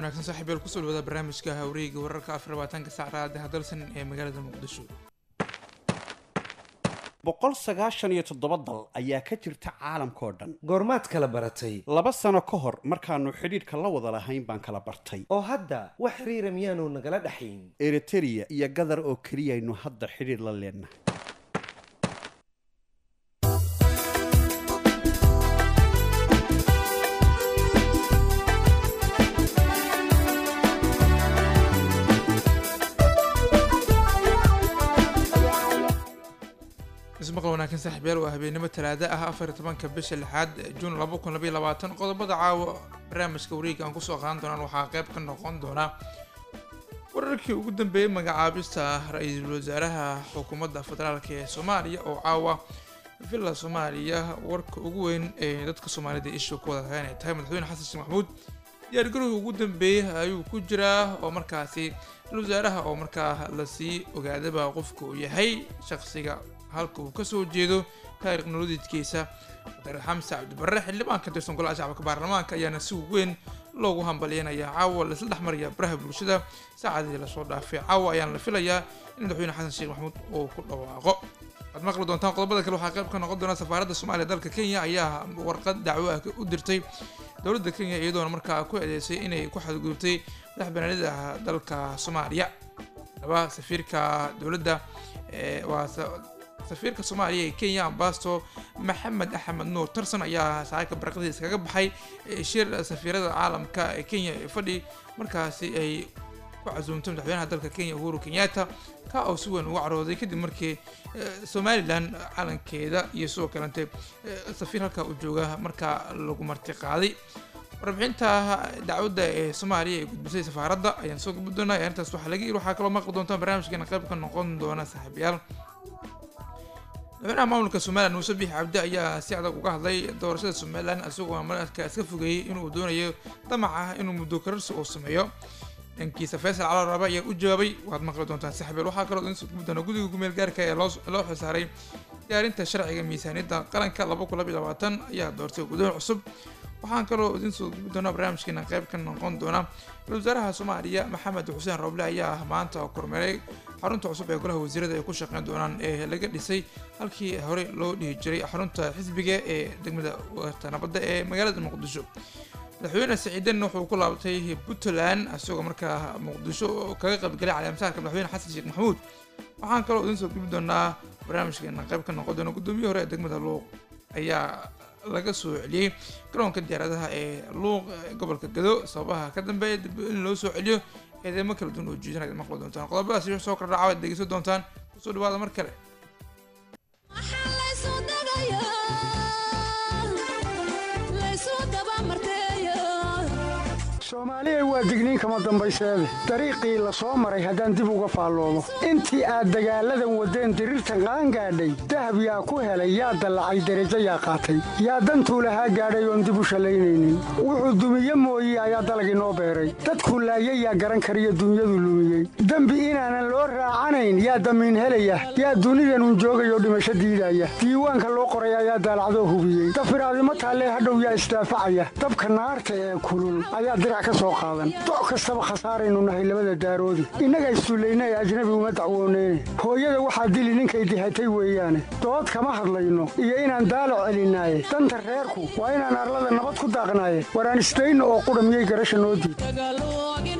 wanaagsan saaxiib yaal kusoo dhawaada barnaamijka hawreeyga wararka afar labaatanka sac raadaha dalsan ee magaalada muqdisho boqol sagaashan iyo toddoba dal ayaa ka jirta caalamkao dhan goormaad kala baratay laba sano ka hor markaannu xidhiidhka la wada lahayn baan kala bartay oo hadda wax xiriira miyaanu nagala dhaxayn eritereya iyo gadar oo keliyaynu hadda xidhiidh la leennahay ismaqal wanaagsan saaxiibyaal waa habeenimo talaada ah afar iyo tobanka bisha lixaad juun laba kun labaiyo labaatan qodobada caawa barnaamijka wareega aan kusoo qaadan doonaan waxaa qayb ka noqon doona wararkii ugu dambeeyey magacaabista ra-iisul wasaaraha xukuumadda federaalk ee soomaaliya oo caawa villa soomaaliya warka ugu weyn ee dadka soomaalida isha ku wada tahay inay tahay madaxweyne xasan sheekh maxamuud diyaargarowgii ugu dambeeyey ayuu ku jiraa oo markaasi ra-isul wasaaraha oo markaa lasii ogaadaba qofka uu yahay shaqsiga halka uu kasoo jeedo taariikh nolodiidkiisa dr xamse cabdibarre xildhibaan ka tirsan golaha shacabka baarlamaanka ayaana si weyn loogu hambalyeynaya caawa laisla dhexmaraya baraha bulshada saacadii lasoo dhaafay caawa ayaana la filayaa in madaxweyne xasan sheekh maxamuud uu ku dhawaaqo waad maqli doontaan qodobada kale waxaa qayb ka noqon doona safaaradda soomaaliya dalka kenya ayaa warqad dacwo ah u dirtay dowladda kenya iyadoona markaa ku eedeysay inay ku xadgudubtay madax banaanida dalka soomaaliya laba safiirka dowladda waa safiirka soomaaliya ee kenya ambasto maxamed axmed nuur tarson ayaa saaka baraqadii iskaga baxay shir safiirada caalamka ee kenya ee fadhi markaasi ay ku casuumtay madaxweynaha dalka kenya uhuru kenyatta ka oo si weyn uga carooday kadib markii somalilan calankeeda iyo sidoo kalente safiir halkaa u jooga markaa lagu marti qaaday warbixinta dacwadda ee soomaaliya ee gudbisay safaaradda ayaan soo gudbi doonaa arrintaas waxaa laga yiri waxaa kaloo maqli doontaan barnaamijkeena qayb ka noqon doona saaxiibayaal madaxweynaha maamulka somalilan muuse biix cabdi ayaa si adag uga hadlay doorashada somalilan isagoo markaa iska fogeeyey inuu doonayo damac ah inuu muddo kararsi uu sameeyo dhankiisa faysal calo rabe ayaa u jawaabay waad maqli doontaan saxbeel waxaa kaloo idin soo gubi doona guddiga gumeel gaarka ee loo xilsaaray diyaarinta sharciga miisaaniyadda qaranka laba kun labiyo labaatan ayaa doortay gudoon cusub waxaan kaloo idin soo gubi doonaa barnaamijkeena qayb ka noqon doona ra-isul wasaaraha soomaaliya maxamed xuseen roble ayaa maanta kormeeray xarunta cusub ee golaha wasiirada ay ku shaqeyn doonaan ee laga dhisay halkii hore loo dhihi jiray xarunta xisbiga ee degmada warta nabadda ee magaalada muqdisho madaxweyne siciidan wuxuu ku laabtay puntland isagoo markaa muqdisho kaga qaybgalay caleemasaarka madaxweyne xasan sheekh maxamuud waxaan kaloo idin soo gubi doonaa barnaamijkeena qayb ka noqon doona guddoomiye hore ee degmada luuq ayaa laga soo celiyey garoonka diyaaradaha ee luuq gobolka gado sababaha ka dambeeya dib in loo soo celiyo eedeymo kala duwan oo jiidan ad maqli doontaan qodobadaas iyo soo kordhaca waad dhegeysan doontaan kusoo dhawaada mar kale soomaaliyay waa digniin kama dambayseede dariiqii la soo maray haddaan dib uga faalloomo intii aad dagaalladan waddeen diriirtan qaangaadhay dahab yaa ku helay yaa dallacay derajo yaa qaatay yaa dantuu lahaa gaadhay oon dib u shallaynaynin wuxuu dumiye mooye ayaa dalag inoo beeray dadkuu laayay yaa garan kariyo dunyadu lumiyey dembi inaanan loo raacanayn yaa damiin helaya yaa dunidanun joogayoo dhimasho diidaya diiwaanka loo qoray ayaa daalacdoo hubiyey dafiraadimo taallee hadhow yaa isdaafacaya dabka naarta ee kulul ayaa doc kastaba khasaaraynu nahay labada daaroodi innaga issullayna ee ajnabi uma dacwooneyne hooyada waxaa dili ninkay dihatay weeyaane dood kama hadlayno iyo inaan daalac celinaaye danta reerku waa inaan arlada nabad ku daaqnaaye waraan isdayno oo qudha miyay garasha noo diid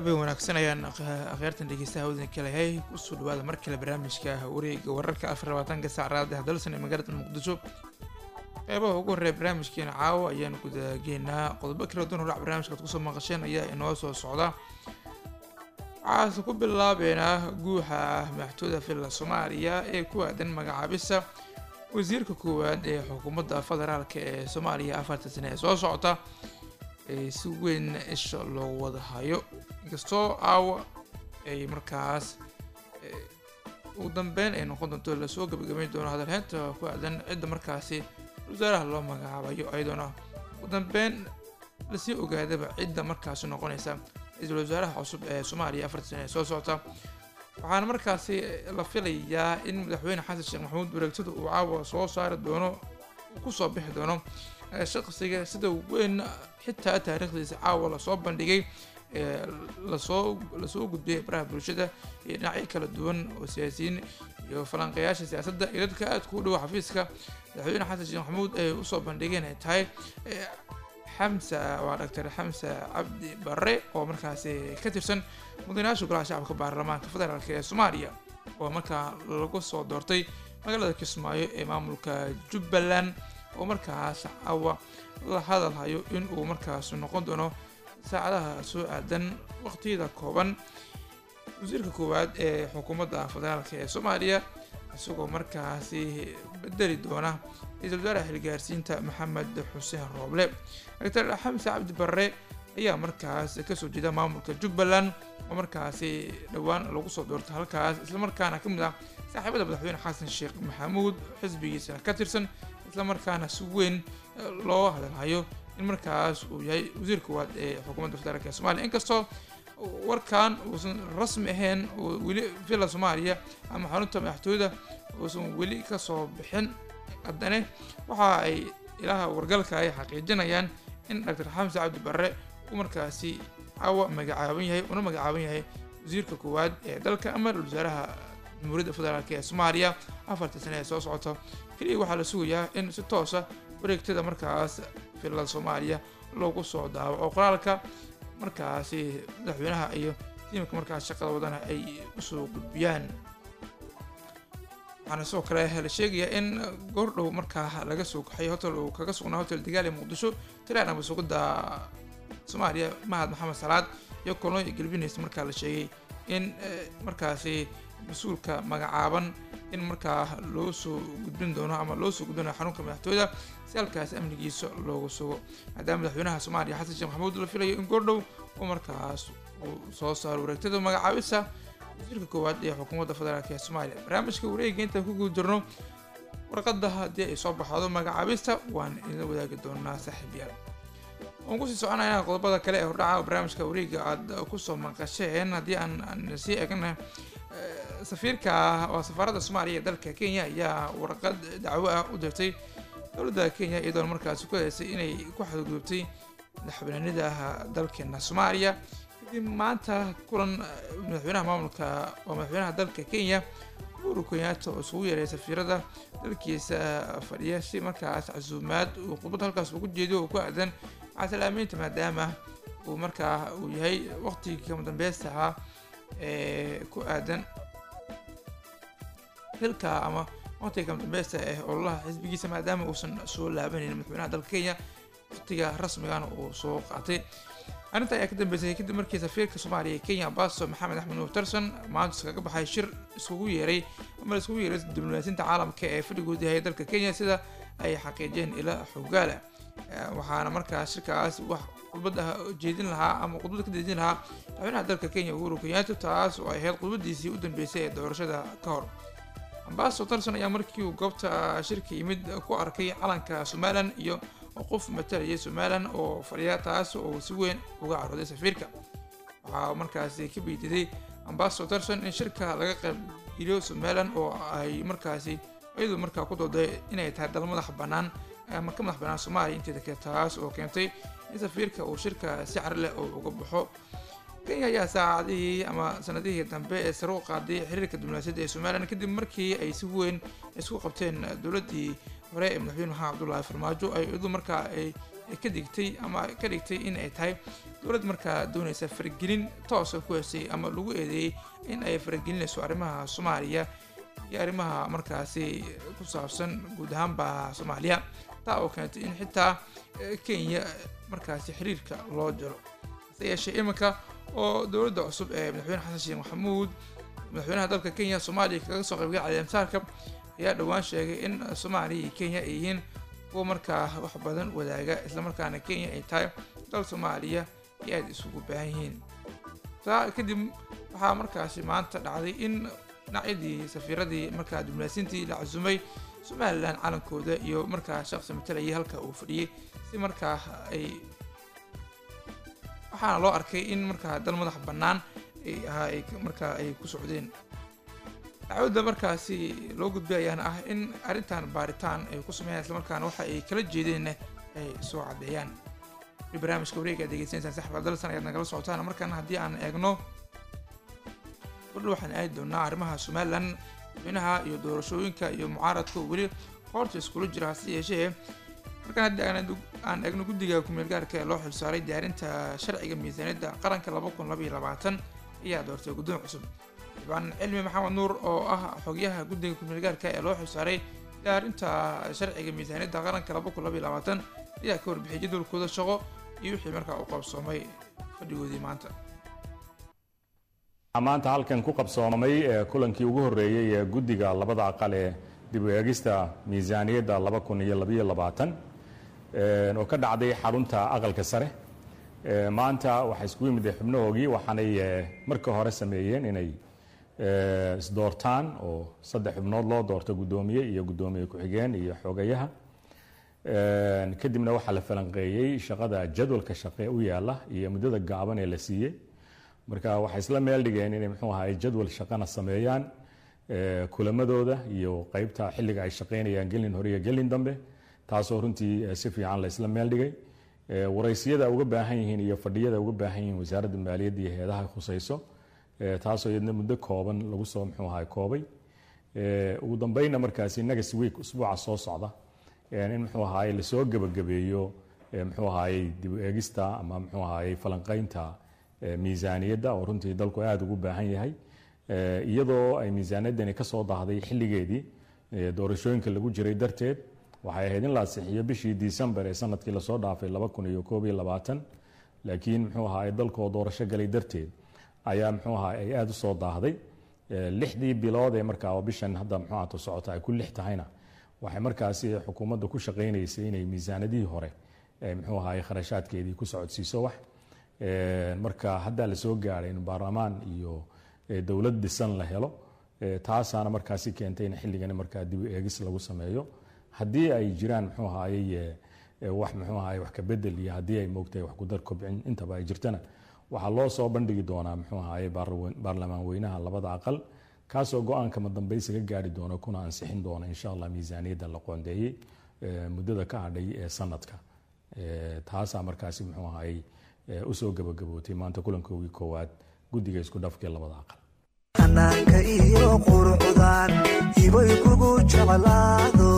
habeen wanaagsan ayaan akhyaartan dhegeystaha waddan kalehay kusoo dhawaada mar kale barnaamijka wareega wararka afar labaatanka saacraad ee dalsan ee magaalada muqdisho qeybaha ugu horreeya barnaamijkeena caawa ayaan gudageenaa qodobo kala duwan horac barnaamijka ad kusoo maqasheen ayaa inoo soo socda waxaase ku bilaabeynaa guuxa madaxtooyda villa soomaaliya ee ku aadan magacaabisa wasiirka koowaad ee xukuumadda federaalk ee soomaaliya afarta sane ee soo socota ee si weyn isha loogu wada hayo inkastoo aawa ay markaas ugu dambeyn ay noqon doonto lasoo gabagabeyn doono hadalheynta ku aadan cidda markaasi wasaaraha loo magacaabayo ayadoona ugu dambeyn lasii ogaadaba cidda markaasi noqonaysa ra-iisul wasaaraha cusub ee soomaaliya afarta sane ee soo socota waxaana markaasi la filayaa in madaxweyne xasan sheekh maxamuud wareegtada uu caawa soo saari doono kusoo bixi doono shaqsiga sida weyn xitaa taariikhdiisa caawa lasoo bandhigay lasoo lasoo gudbiyay baraha bulshada iyo dhinacyo kala duwan oo siyaasiyiin iyo falanqayaasha siyaasadda iyo dadka aadka u dhow xafiiska madaxweyne xasan sheekh maxamuud ay usoo bandhigeen ay tahay xamsa waa doctor xamsa cabdi barre oo markaasi ka tirsan mudanayaasha golaha shacabka baarlamaanka federaalk ee soomaaliya oo markaa lagu soo doortay magaalada kismaayo ee maamulka jubbaland oo markaas caawa la hadalhayo in uu markaas noqon doono saacadaha soo aadan waqtiyada kooban wasiirka koowaad ee xukuumadda federaalk ee soomaaliya isagoo markaasi bedeli doona ra-iisul wasaaraha xilgaarsiinta maxamed xuseen rooble doctor xamse cabdi barre ayaa markaas kasoo jeeda maamulka jubbaland oo markaasi dhowaan lagu soo doortay halkaas islamarkaana ka mid ah saaxiibada madaxweyne xasan sheekh maxamuud xisbigiisana ka tirsan islamarkaana si weyn loo hadalhayo in markaas uu yahay wasiir koowaad ee xukuumadda federaalk ee somaaliya inkastoo warkan uusan rasmi ahayn oo weli villa soomaaliya ama xarunta madaxtooyada uusan weli kasoo bixin haddane waxa ay ilaha wargalka ay xaqiijinayaan in doctor xamse cabdi barre uu markaasi caawa magacaaban yahay una magacaaban yahay wasiirka koowaad ee dalka ama wasaaraha jamhuuriyadda federaalk ee soomaaliya afarta sane ee soo socota keliya waxaa la sugayaa in si toosa wareegtada markaas villada soomaaliya loogu soo daawaco qoraalka markaasi madaxweynaha iyo tiimka markaas shaqada wadana ay usoo gudbiyaan waxaana sidoo kale la sheegayaa in goordhow markaa laga soo kaxay hotel uu kaga sugnaa hotel degaal ee muqdisho tilaan ama sugidda soomaaliya mahad maxamed salaad iyo kolonyo gelbinaysa markaa la sheegay in markaasi mas-uulka magacaaban in markaa loo soo gudbin doono ama loo soo gudbinayo xarunka madaxtooyada si halkaas amnigiisa loogu sugo maadaama madaxweynaha soomaaliya xasan sheekh maxamuud la filayo in goordhow uu markaas uu soo saaro wareegtada magacaabisa wasiirka koowaad ee xukuumadda federaalk ee soomaaliya barnaamijka wareega intaan ku guda jirno warqadda haddii ay soo baxdo magacaabista waan idin wadaagi doonaa saaxiibyaal waan kusii soconaynaa qodobada kale ee hordhaca barnaamijka wareega aad kusoo maqasheen haddii aan sii egna safiirka waa safaaradda soomaaliya ee dalka kenya ayaa warqad dacwo ah u dirtay dowladda kenya iyadoona markaasi ku heysay inay ku xadgudubtay madaxbaneenida dalkeena soomaaliya kadib maanta kulan madaxweynaha maamulka waa madaxweynaha dalka kenya uhuru kenyaata oo isugu yeeray safiirada dalkiisa fadhiya si markaas casuumaad uu khudbad halkaas ugu jeediyo oo ku aadan casalaameynta maadaama uu markaa uu yahay waqtigii kama dambeysta ahaa ee ku aadan xilka ama waqtiga kama dambeysta ee ololaha xisbigiisa maadaama uusan soo laabanaynin madaxweynaha dalka kenya waqtiga rasmigana uu soo qaatay arrinta ayaa ka dambeysay kadib markii safiirka soomaaliya ee kenya baso maxamed axmed nuur tarson maanta iskaga baxay shir iskugu yeeray ama iskugu yeeray diblomaasiinta caalamka ee fadhigood yahay dalka kenya sida ay xaqiijiyeen ila xogaala waxaana markaas shirkaas wax khudbad ah jeedin lahaa ama khudbad ka jeedin lahaa madaxweynaha dalka kenya uhuru kenyatta taas oo ay ahayd khudbadiisii u dambeysay ee doorashada ka hor ambaso tarson ayaa markii uu goobta shirka yimid ku arkay calanka somalilan iyo qof matalaya somalilan oo fadhiya taas oo si weyn uga carooday safiirka waxaa markaasi ka beydiday ambaso tarson in shirka laga qaybgeliyo somalilan oo ay markaasi iyadu markaa ku dooday inay tahay dal madax bannaan ama ka madax bannaan soomaaliya inteeda kale taas oo keentay in safiirka uu shirka si cari leh oo uga baxo kenya ayaa saacadihii ama sanadihii dambe ee sare u qaaday xiriirka diblomaasiyadda ee somalilan kadib markii ay si weyn isku qabteen dowladdii hore ee madaxweyne maxamed cabdullaahi farmaajo ay iyadu markaa ay ka digtay ama ka dhigtay in ay tahay dowlad markaa doonaysa faragelin toosa ku hesay ama lagu eedeeyey in ay faragelinayso arrimaha soomaaliya iyo arrimaha markaasi ku saabsan guud ahaanba soomaaliya taa oo keentay in xitaa kenya markaasi xiriirka loo jiro hase yeeshee iminka oo dowladda cusub ee madaxweyne xasan sheekh maxamuud madaxweynaha dalka kenya soomaaliya kaga soo qaybgay caleemsaarka ayaa dhowaan sheegay in soomaaliya iyo kenya ay yihiin kuwa markaa wax badan wadaaga islamarkaana kenya ay tahay dal soomaaliya iyo aada isugu baahan yihiin taa kadib waxaa markaasi maanta dhacday in dhinacyadii safiiradii markaa diblaasiintii la casumay somalilan calankooda iyo markaa shaqsi matalayay halka uu fadhiyey si markaa ay waxaana loo arkay in markaa dal madax bannaan ay ahaa ay markaa ay ku socdeen dacwadda markaasi loo gudbay ayaana ah in arrintan baaritaan ay ku sameeyaan islamarkaana waxa ay kala jeedeenna ay soo caddeeyaan barnaamijka wareega aad degeysanaysaan saxba dalsan ayaad nagala socotaan markaana haddii aan eegno wardha waxaan aadi doonaa arrimaha somalilan madaxweynaha iyo doorashooyinka iyo mucaaradka weli qoorta iskula jira hase yeeshee markaan haddii aan eegno guddiga kumeel gaarka ee loo xilsaaray diyaarinta sharciga miisaaniyadda qaranka laba kun laba iyo labaatan ayaa doortay guddoon cusub xildhibaan cilmi maxamed nuur oo ah xogyaha guddiga kumeel gaarka ee loo xilsaaray diyaarinta sharciga miisaaniyadda qaranka laba kun laba iyo labaatan ayaa ka warbixiyay jadwalkooda shaqo iyo wixii markaa u qabsoomay fadhigoodii maanta maanta halkan ku qabsoomay kulankii ugu horreeyey ee guddiga labada aqal ee dib u eegista miisaaniyadda laba kun iyo labaiyo labaatan oo ka dhacday xarunta aqalka sare maanta waxaa iskugu yimid xubnahoogii waxaanay marka hore sameeyeen inay isdoortaan oo saddex xubnood loo doorto guddoomiye iyo guddoomiye ku-xigeen iyo xogayaha kadibna waxaa la falanqeeyey shaqada jadwalka shaqe u yaala iyo muddada gaaban ee la siiyey marka waxay isla meel dhigeen inay muxuu ahaay jadwal shaqana sameeyaan kulamadooda iyo qeybta xilliga ay shaqaynayaan gelin hore iyo gelin dambe taasoo runtii si fiican la isla meel dhigay waraysiyada uga baahan yihiin iyo fadhiyada uga baahan yihiin wasaaradda maaliyadda iyo heedaha khusayso taasoo iyadna muddo kooban lagu soo muxuu ahaay koobay ugu dambeynna markaasi next week usbuuca soo socda in muxuu ahaay lasoo gebagabeeyo muxuu ahaayey dib u eegista ama muxuu ahaayey falanqeynta miisaaniyadda oo runtii dalku aada ugu baahan yahay iyadoo ay miisaaniyaddani ka soo daahday xilligeedii doorashooyinka lagu jiray darteed waxay ahayd in la asixiyo bishii disembar ee sanadkii lasoo dhaafay laba kun iyo koob iyo labaatan laakiin muxuu ahaay dalkoo doorasho galay darteed ayaa muxuu ahaa ay aada u soo daahday lixdii bilood ee markaa bishan hadda muxuu ahaato socota ay ku lix tahayna waxay markaasi xukuumadda ku shaqaynaysay inay miisaanadihii hore muxuu ahaay kharashaadkeedii ku socodsiiso wax marka haddaa lasoo gaaray in baarlamaan iyo dowlad dhisan la helo taasaana markaasi keentay in xilligani markaa dib u eegis lagu sameeyo haddii ay jiraan muxuu ahaayey wax muxuu ahaay wax ka bedel iyo haddii ay moogtahay wax kudar kobcin intaba ay jirtana waxaa loo soo bandhigi doonaa muxuu ahaayey baarlamaan weynaha labada aqal kaasoo go-aankama dambaysiga gaari doona kuna ansixin doona insha allah miisaaniyadda la qoondeeyey muddada ka hadhay ee sanadka taasaa markaasi muxuu ahaayey usoo gabagabootay maanta kulankoogii koowaad guddiga isku dhafkee labada aqal xanaanka iyo quruxdan ibay kugu jeclaado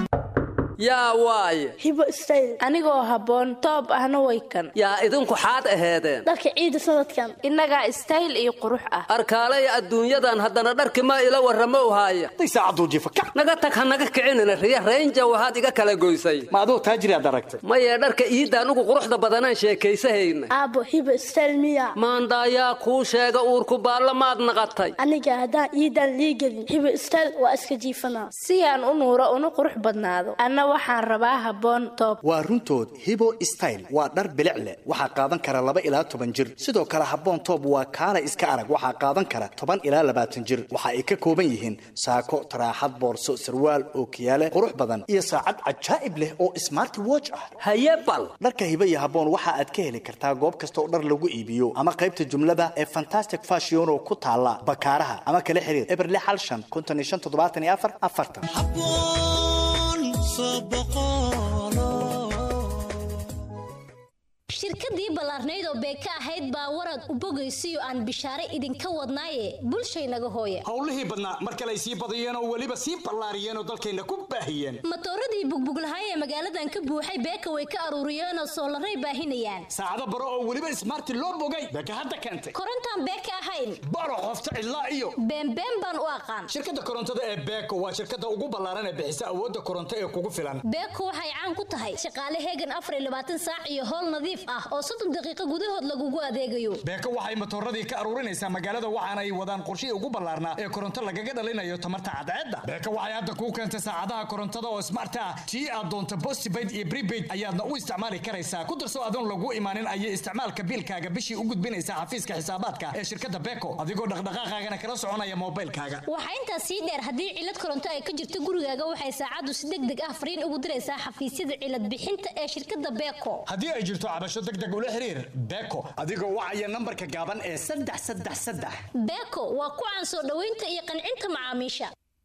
yaa waaye hibo stayl anigoo habboon toob ahna way kan yaa idinku xaad aheedeen dharka ciida sanadkan innagaa istayl iyo qurux ah arkaalay adduunyadan haddana dharki ma ila warramo uhaaya naga tag ha naga kicinina riya raynja waxaad iga kala goysay ma aduu taajiriaad aragtay maye dharka iidaan ugu quruxda badanaan sheekaysahayna aabbo hibo stayl miya maandaayaa kuu sheega uurku baalla maad naqatay aniga haddaan iidaan liigelin hibo stayl waa iska jiifanaa si aan u nuuro una qurux badnaado waxaan rabaa habboon toob waa runtood hibo style waa dhar bilic leh waxaa qaadan kara laba ilaa toban jir sidoo kale habboon toob waa kaala iska arag waxaa qaadan kara toban ilaa labaatan jir waxa ay ka kooban yihiin saako taraaxad boorso sarwaal ookiyaale qurux badan iyo saacad cajaa'ib leh oo smarti watch ah haye bal dharka hibo iyo habboon waxa aad ka heli kartaa goob kasta oo dhar lagu iibiyo ama qaybta jumlada ee fantastic fashion oo ku taala bakaaraha ama kala xiriir eberle xal shan konton iyo shan toddobaatan iyo afar afartan shirkadii ballaarnayd oo beeka ahayd baa warad u bogaysiyo aan bishaare idinka wadnaaye bulshaynaga hooya howlihii badnaa mar kale ay sii badiyeen oo weliba sii ballaariyeen oo dalkayna ku baahiyeen matooradii bugbuglahaay ee magaaladan ka buuxay beeka way ka aruuriyeenoo soolaray baahinayaan saacado baro oo weliba ismaarti loo bogay beeka hadda keentay korontaan beeka ahayn baro qofta cidlaa iyo beenbeen baan u aqaan shirkadda korontada ee beeko waa shirkadda ugu ballaaran ee bixisa awoodda koronto ee kugu filan beeko waxay caan ku tahay shaqaale heegan afar iyo labaatan saac iyo howl nadiif ah oo soddon daqiiqo gudahood lagugu adeegayo beeko waxay matooradii ka aruurinaysaa magaalada waxaana ay wadaan qorshihii ugu ballaarnaa ee koronto lagaga dhalinayo tamarta cadceedda beeko waxay hadda kuu keentay saacadaha korontada oo smart ah tii aad doonto postpaid iyo prepaid ayaadna u isticmaali karaysaa ku darso adoon lagu imaanin ayay isticmaalka biilkaaga bishii u gudbinaysaa xafiiska xisaabaadka ee shirkadda beeko adigoo dhaqdhaqaaqaagana kala soconaya moobaylkaaga waxaa intaas sii dheer haddii cilad koronto ay ka jirto gurigaaga waxay saacaddu si deg deg ah fariin ugu diraysaa xafiisyada cilad bixinta ee shirkadda beeko haddii ay jirto cabasho deg deg ula xiriir beeko adigoo wacaya nambarka gaaban ee saddex saddex saddex beeko waa ku caan soo dhoweynta iyo qancinta macaamiisha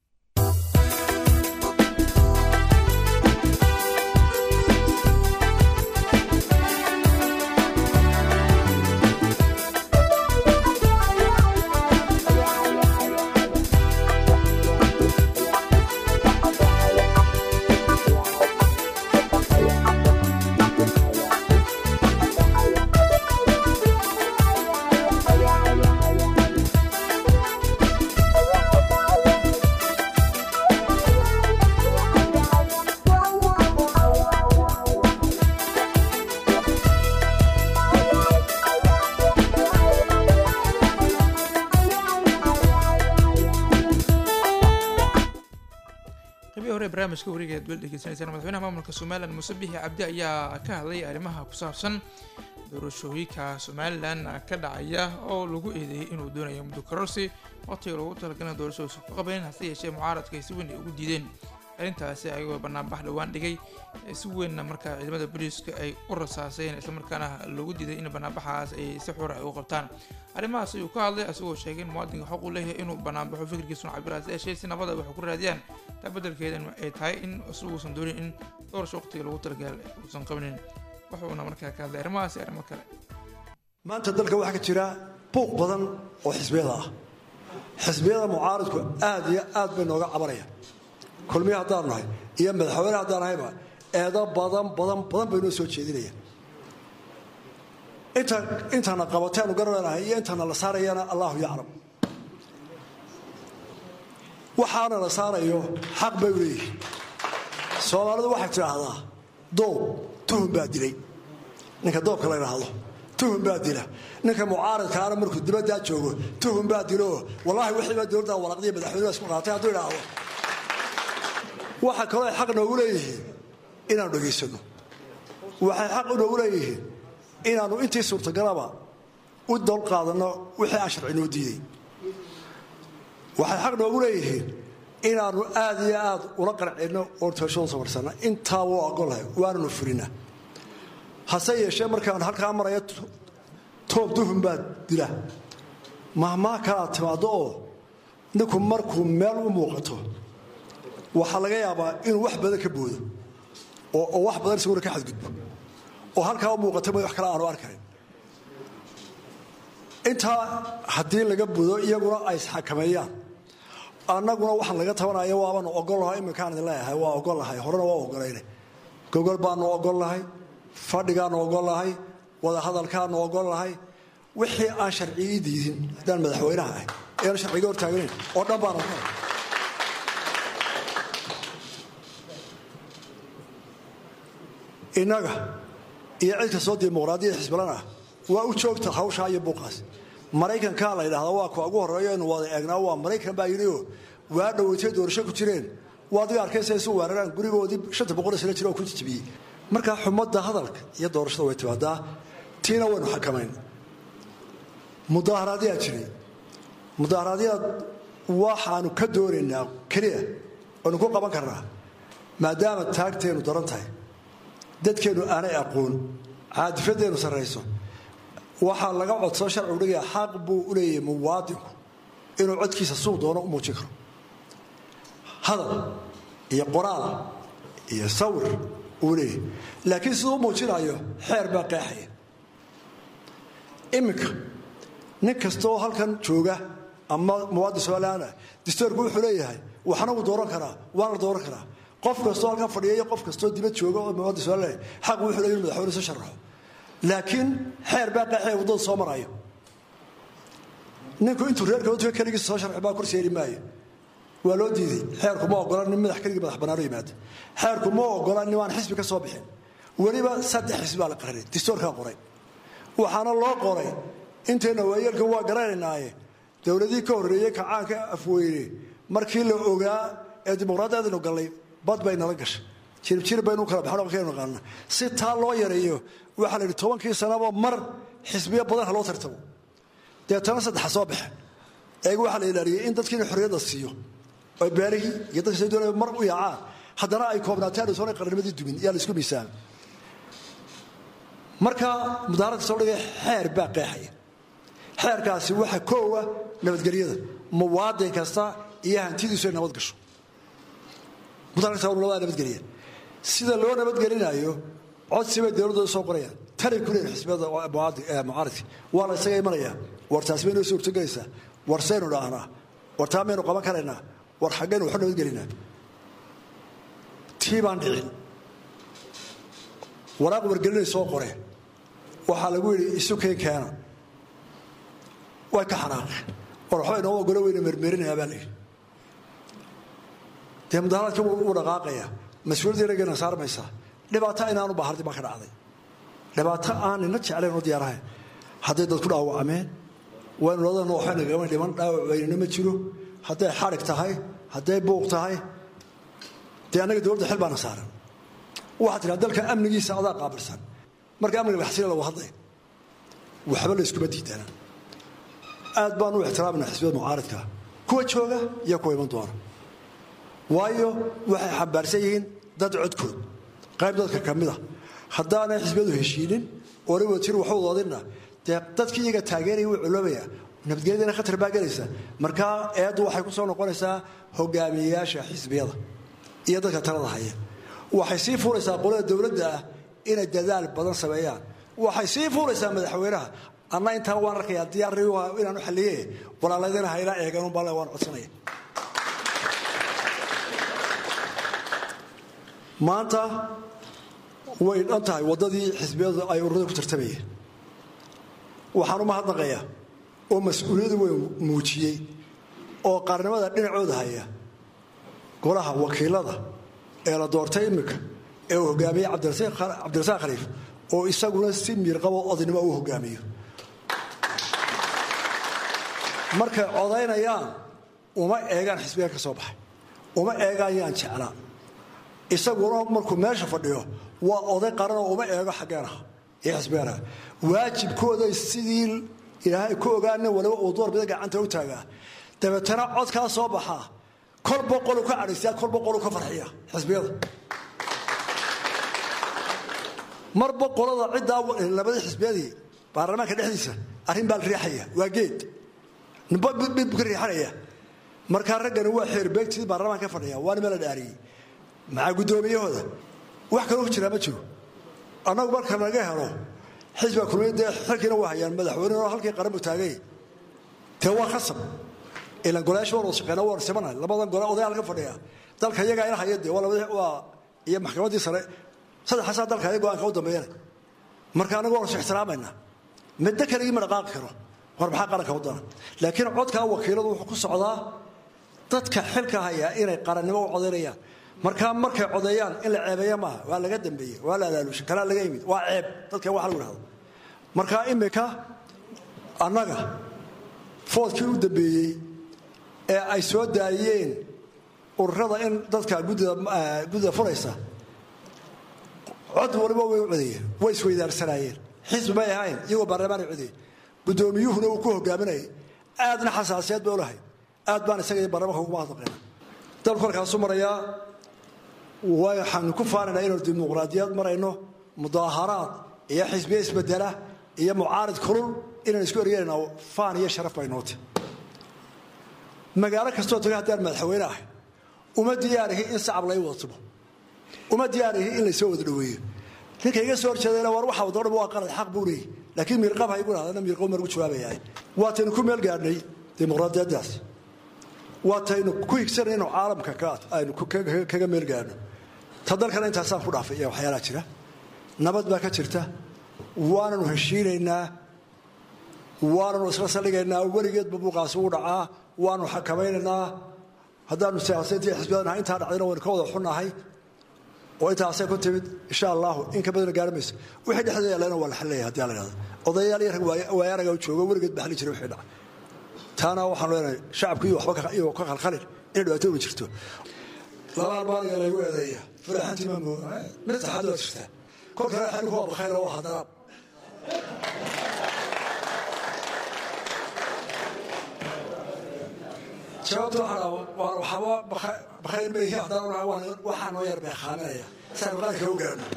qabii hore barnaamijka wariga aad weli dhegeysanaysaan madaxweynaha maamulka somalilan muuse bixi cabdi ayaa ka hadlay arrimaha ku saabsan doorashooyinka somalilan ka dhacaya oo lagu eedeeyay inuu doonayo muddo kororsi waqtiga loogu talagalay doorashadiisu ku qabayn hase yeeshee mucaaradka ay si weyn ay ugu diideen arrintaasi ayagoo banaanbax dhowaan dhigay si weynna markaa ciidamada booliiska ay u rasaaseen islamarkaana loogu diiday in banaanbaxaas ay si xura ay u qabtaan arrimahaas ayuu ka hadlay isagoo sheegay in muwaadinka xaq uu leeyahay inuu banaanbaxo fikirkiisuna cabiraas yeeshee si nabada waxay ku raadiyaan taa beddelkeedan ay tahay in isaguusan doonin in doorasho waqtiga loogu talagalay uusan qabnin wuxuuna markaa ka hadlay arrimahaasi arrimo kale maanta dalka waxaa ka jira buuq badan oo xisbiyada ah xisbiyada mucaaridku aad iyo aad bay nooga cabanayaan kulmiya haddaan nahay iyo madaxweyne haddaan nahayba eedo badan badan badan bay noo soo jeedinayaan inta intana qabateenu garanaynahay iyo intana la saarayana allahu yaclam waxaana la saarayo xaq bay u leeyihiin soomaalidu waxay tidhaahdaa doob tuhun baa dilay ninka doobka la yidhaahdo tuhun baa dila ninka mucaaridkaana markuu dibaddaa joogo tuhun baa dilo wallaahi wixiibaa dowladda walaqdiya madaxweynuha isku qaatay hadduu idhaahdo waxaa kaloo ay xaq noogu leeyihiin inaanu dhegaysanno waxay xaq noogu leeyihiin inaannu intii suurtagalaba u dol qaadanno wixii aan sharci noo diiday waxay xaq noogu leeyihiin inaannu aad iyo aad ula qarcinno oo toashadu samarsanna intaa wuu ogolahay waananu fulina hase yeeshee markaan halkaa maraya toob duhun baa dila mahmaa kalaad timaaddo oo ninku markuu meel u muuqato waxaa laga yaabaa inuu wax badan ka boodo oo wax badan isaguna ka xadgudbo oo halkaa u muuqata ma wax kale aanu arkayn intaa haddii laga budo iyaguna ay isxakameeyaan annaguna waxaan laga tabanaya waabanu ogolnahay iminkaan idin leeyahay waa ogolnahay horena waa ogolayna gogol baanu ogolnahay fadhigaanu ogolnahay wadahadalkaanu ogolnahay wixii aan sharcigii diidin haddaan madaxweynaha ahay eanu sharciga hortaagnayn oo dhan baan ogolay innaga iyo cid kastoo dimuqraadiyada xisbilan ah waa u joogta hawshaa iyo buuqaas maraykankaa la ydhahdaa waa kuwa ugu horreeyo inu wada eegnaa waa maraykan baa yidhioo waa dhoweytay doorasho ku jireen waa adiga arkaysa isu weeraraan gurigoodii shanta boqol sano jira oo ku jijibiyey markaa xumadda hadalka iyo doorashada way timaadaa tiina waynu xakamayn mudaaharaadyaa jiray mudaaharaadyaad waxaanu ka doonaynaa keliya aynu ku qaban karnaa maadaama taagteennu daran tahay dadkeennu aanay aqoon caadifadeennu sarrayso waxaa laga codsoo sharcigu dhigaya xaq buu u leeyahay muwaadinku inuu codkiisa suu doono u muujin karo hadal iyo qoraal iyo sawir uu leeyahay laakiin siduu u muujinayo xeer baa qeexaya iminka nin kastaoo halkan jooga ama muwaadin somalilaana distoorku wuxuu leeyahay waxna wuu dooran karaa waana la dooran karaa qof kastoo halkan fadhiya iyo qof kastoo dibad jooga oo muwaadin soomaaliya xaq wuxuu leeyahay inuu madaxweyne soo sharaxo laakiin xeer baa qeexaya waddada soo marayo ninku intuu reerka wadka keligiisa soo sharxi baa kursi heli maayo waa loo diiday xeerku ma ogola nin madax keligii madax banaano yimaado xeerku ma ogola nin aan xisbi ka soo bixin weliba saddex xisbi baa la qarinay distoorkaa qoray waxaana loo qoray intayna waayeelka waa garanaynaaye dowladihii ka horreeyey kacaanka afweyne markii la ogaa ee dimuqraadiyaadaynu gallay bad bay nala gashay jiribjirib baynu kala baxno kaynu naqaana si taa loo yareeyo waxaa la yidhi tobankii sanaba mar xisbiyo badan ha loo tartamo deetana saddexa soo baxe eega waxaa la ilaaliyey in dadkiina xorriyadda siiyo oy beerihii iyo dadka soo doonaya mar u yaacaan haddana ay koobnaataan soona qarnimadii dumin yaa la isku miisaamay marka mudaaradka soo dhigay xeer baa qeexaya xeerkaasi waxa koowa nabadgelyada muwaadin kasta iyo hantidiisu ay nabad gasho mudaaradka nabadgelya sida loo nabadgelinayo codsi bay dowladooda soo qorayaan tanay ku leeyihin xisbiyada mucaaridka waa la isaga imanaya war taasi bay noo suurtogelaysaa war saynu dhaahnaa war taa maynu qaban karaynaa war xaggaynu waxu nabadgelinaa tii baan dhicin waraaq wargelinay soo qoreen waxaa lagu yidhi isu keen keena way ka xanaaqeen war waxba inoo ogolo weyna mermerinayaa baa layidhi dee mudaharaadkii wuu dhaqaaqaya mas-uuliyaddii raggayna saarmaysaa dhibaato inaanu bahardi baa ka dhacday dhibaato aan nina jeclayn oo diyaarahayn hadday dad ku dhaawacmeen waynu ladana waxba nagama dhiman dhaawac weynina ma jiro hadday xadhig tahay hadday buuq tahay dee annaga dowladda xil baana saaran waxaa tiraa dalka amnigiisa adaa qaabilsan marka amniga baxsina lagu hadlay waxba la iskuma diidana aad baan u ixtiraamina xisbiyada mucaaridka kuwa jooga iyo kuwa iman doona waayo waxay xambaarsan yihiin dad codkood qayb dadka ka mid a haddaanay xisbiyadu heshiinin oona wajir waxu wadadinna dee dadkii iyaga taageeraya wuu culoobaya nabadgelyadana khatar baa gelaysa markaa eeddu waxay ku soo noqonaysaa hogaamiyeyaasha xisbiyada iyo dadka talada haya waxay sii fuuraysaa qolada dowladda ah inay dadaal badan sameeyaan waxay sii fuuraysaa madaxweynaha anna intaa waan arkayaa diyaar inaanu xalliye walaaladana hayla eegan unbaa waan codsanaya maanta way dhan tahay waddadii xisbiyadu ay ururada ku tartamayeen waxaan u mahadnaqayaa oo mas-uuliyadu weyn muujiyey oo qaarnimada dhinacooda haya golaha wakiilada ee la doortay iminka ee uu hogaamiyey cabdirasaaq khaliif oo isaguna si miirqabo odaynimo uu hogaamiyo markay codaynayaan uma eegaan xisbiga ka soo baxay uma eegaan yaan jeclaa isaguna markuu meesha fadhiyo waa oday qaranoo uma eego xaggeenaha iyo xisbigeenaha waajibkooday sidii ilaahay ku ogaana waliba uu door bida gacanta u taagaa dabeetana codkaa soo baxaa kol boqolu ka cadhaysiya kol boqolu ka farxiya xisbiyada mar boqolada ciddaa labadii xisbiyadii baarlamaanka dhexdiisa arrin baa la riixaya waa geed nimba mid buu ka riixanaya markaa raggani waa xeerbeegtii baarlamaanka fadhiya waana meel la dhaariyey maxaa guddoomiyahooda wax kaloo ku jiraa ma jiro annagu marka naga helo xisbiga kulmiya dee xilkiina waa hayaan madaxweynehoo halkii qaranbu taagay dee waa khasab ilan golayaasha waan wada shaqeena waan simanahay labadan gole oday halka fadhiya dalka iyagaa ila haya dee waa labadii waa iyo maxkamaddii sare saddexaasaa dalka ayaga go-aanka u dambeeyana marka annagu waan is ixtiraamayna middo keligii ma dhaqaaqi karo war maxaa qaranka wadana laakiin codkaa wakiiladu wuxuu ku socdaa dadka xilka hayaa inay qarannimo u codaynayaan markaa markay codeeyaan in la ceebeeya maaha waa laga dambeeye waa la alaalusha kalaa laga yimid waa ceeb dadka wax lagu dhahdo markaa imika annaga foodkii u dambeeyey ee ay soo daayeen ururada in dadka guddida furaysa cod waliba way u codeeyeen way isweydaarsanaayeen xisbi may ahayn iyagoo baarlamaan ay codeeyeen guddoomiyuhuna uu ku hogaaminayay aadna xasaasiyad bay u lahayd aad baan isaga iyo baarlamaanka ugu mahadnaqayna dalku halkaasu marayaa waxaanu ku faanaynaa inaynu dimuqraadiyad marayno mudaaharaad iyo xisbiya isbedela iyo mucaarid kulul inaan isku ergeynayna faan iyo sharaf bay nooti magaalo kastoo taga haddaan madaxweyne ahay uma diyaarihi in sacab lay wada tumo uma diyaarihi in laysoo wada dhoweeyo ninka iga soo horjeedayna war waxa wada dhan waa qalad xaq buu leeyahy laakiin miirqab ha igu dhahdana miirqab margu jawaabayaa waataynu ku meel gaadhnay dimuqraadiyaddaas waataynu ku higsanay inuu caalamka aynu kaga meel gaadhno ta dalkana intaasaan ku dhaafay iyo waxyaalaa jira nabad baa ka jirta waananu heshiinaynaa waananu isla saldhigaynaa weligeedba buuqaasi u dhacaa waanu xakamaynaynaa haddaanu siyaasadiiyo xisbiyadanahay intaa dhacdayna waynu ka wada xunnahay oo intaasay ku timid insha allahu in ka badana gaari mayso wixii dhexdeeda yaallayna waa la xallilaya haddii la yidhahdo odayaal iyo rag waayaraga u jooga weligeed ba xalli jiray wixii dhacay taana waxaanu leenahay shacabku iyo waxba iyo ka khalkhalin inay dhibaato uma jirto laba albaaniga laygu eedeeya faraxantii ma mooga mid saxaad waa jirtaa kolkana xalli ku abakayna waa haddana jawaabta waxaba bakayl ma yihiin haddana waxaa noo yar beekaaminaya saanu qaranka u gaarno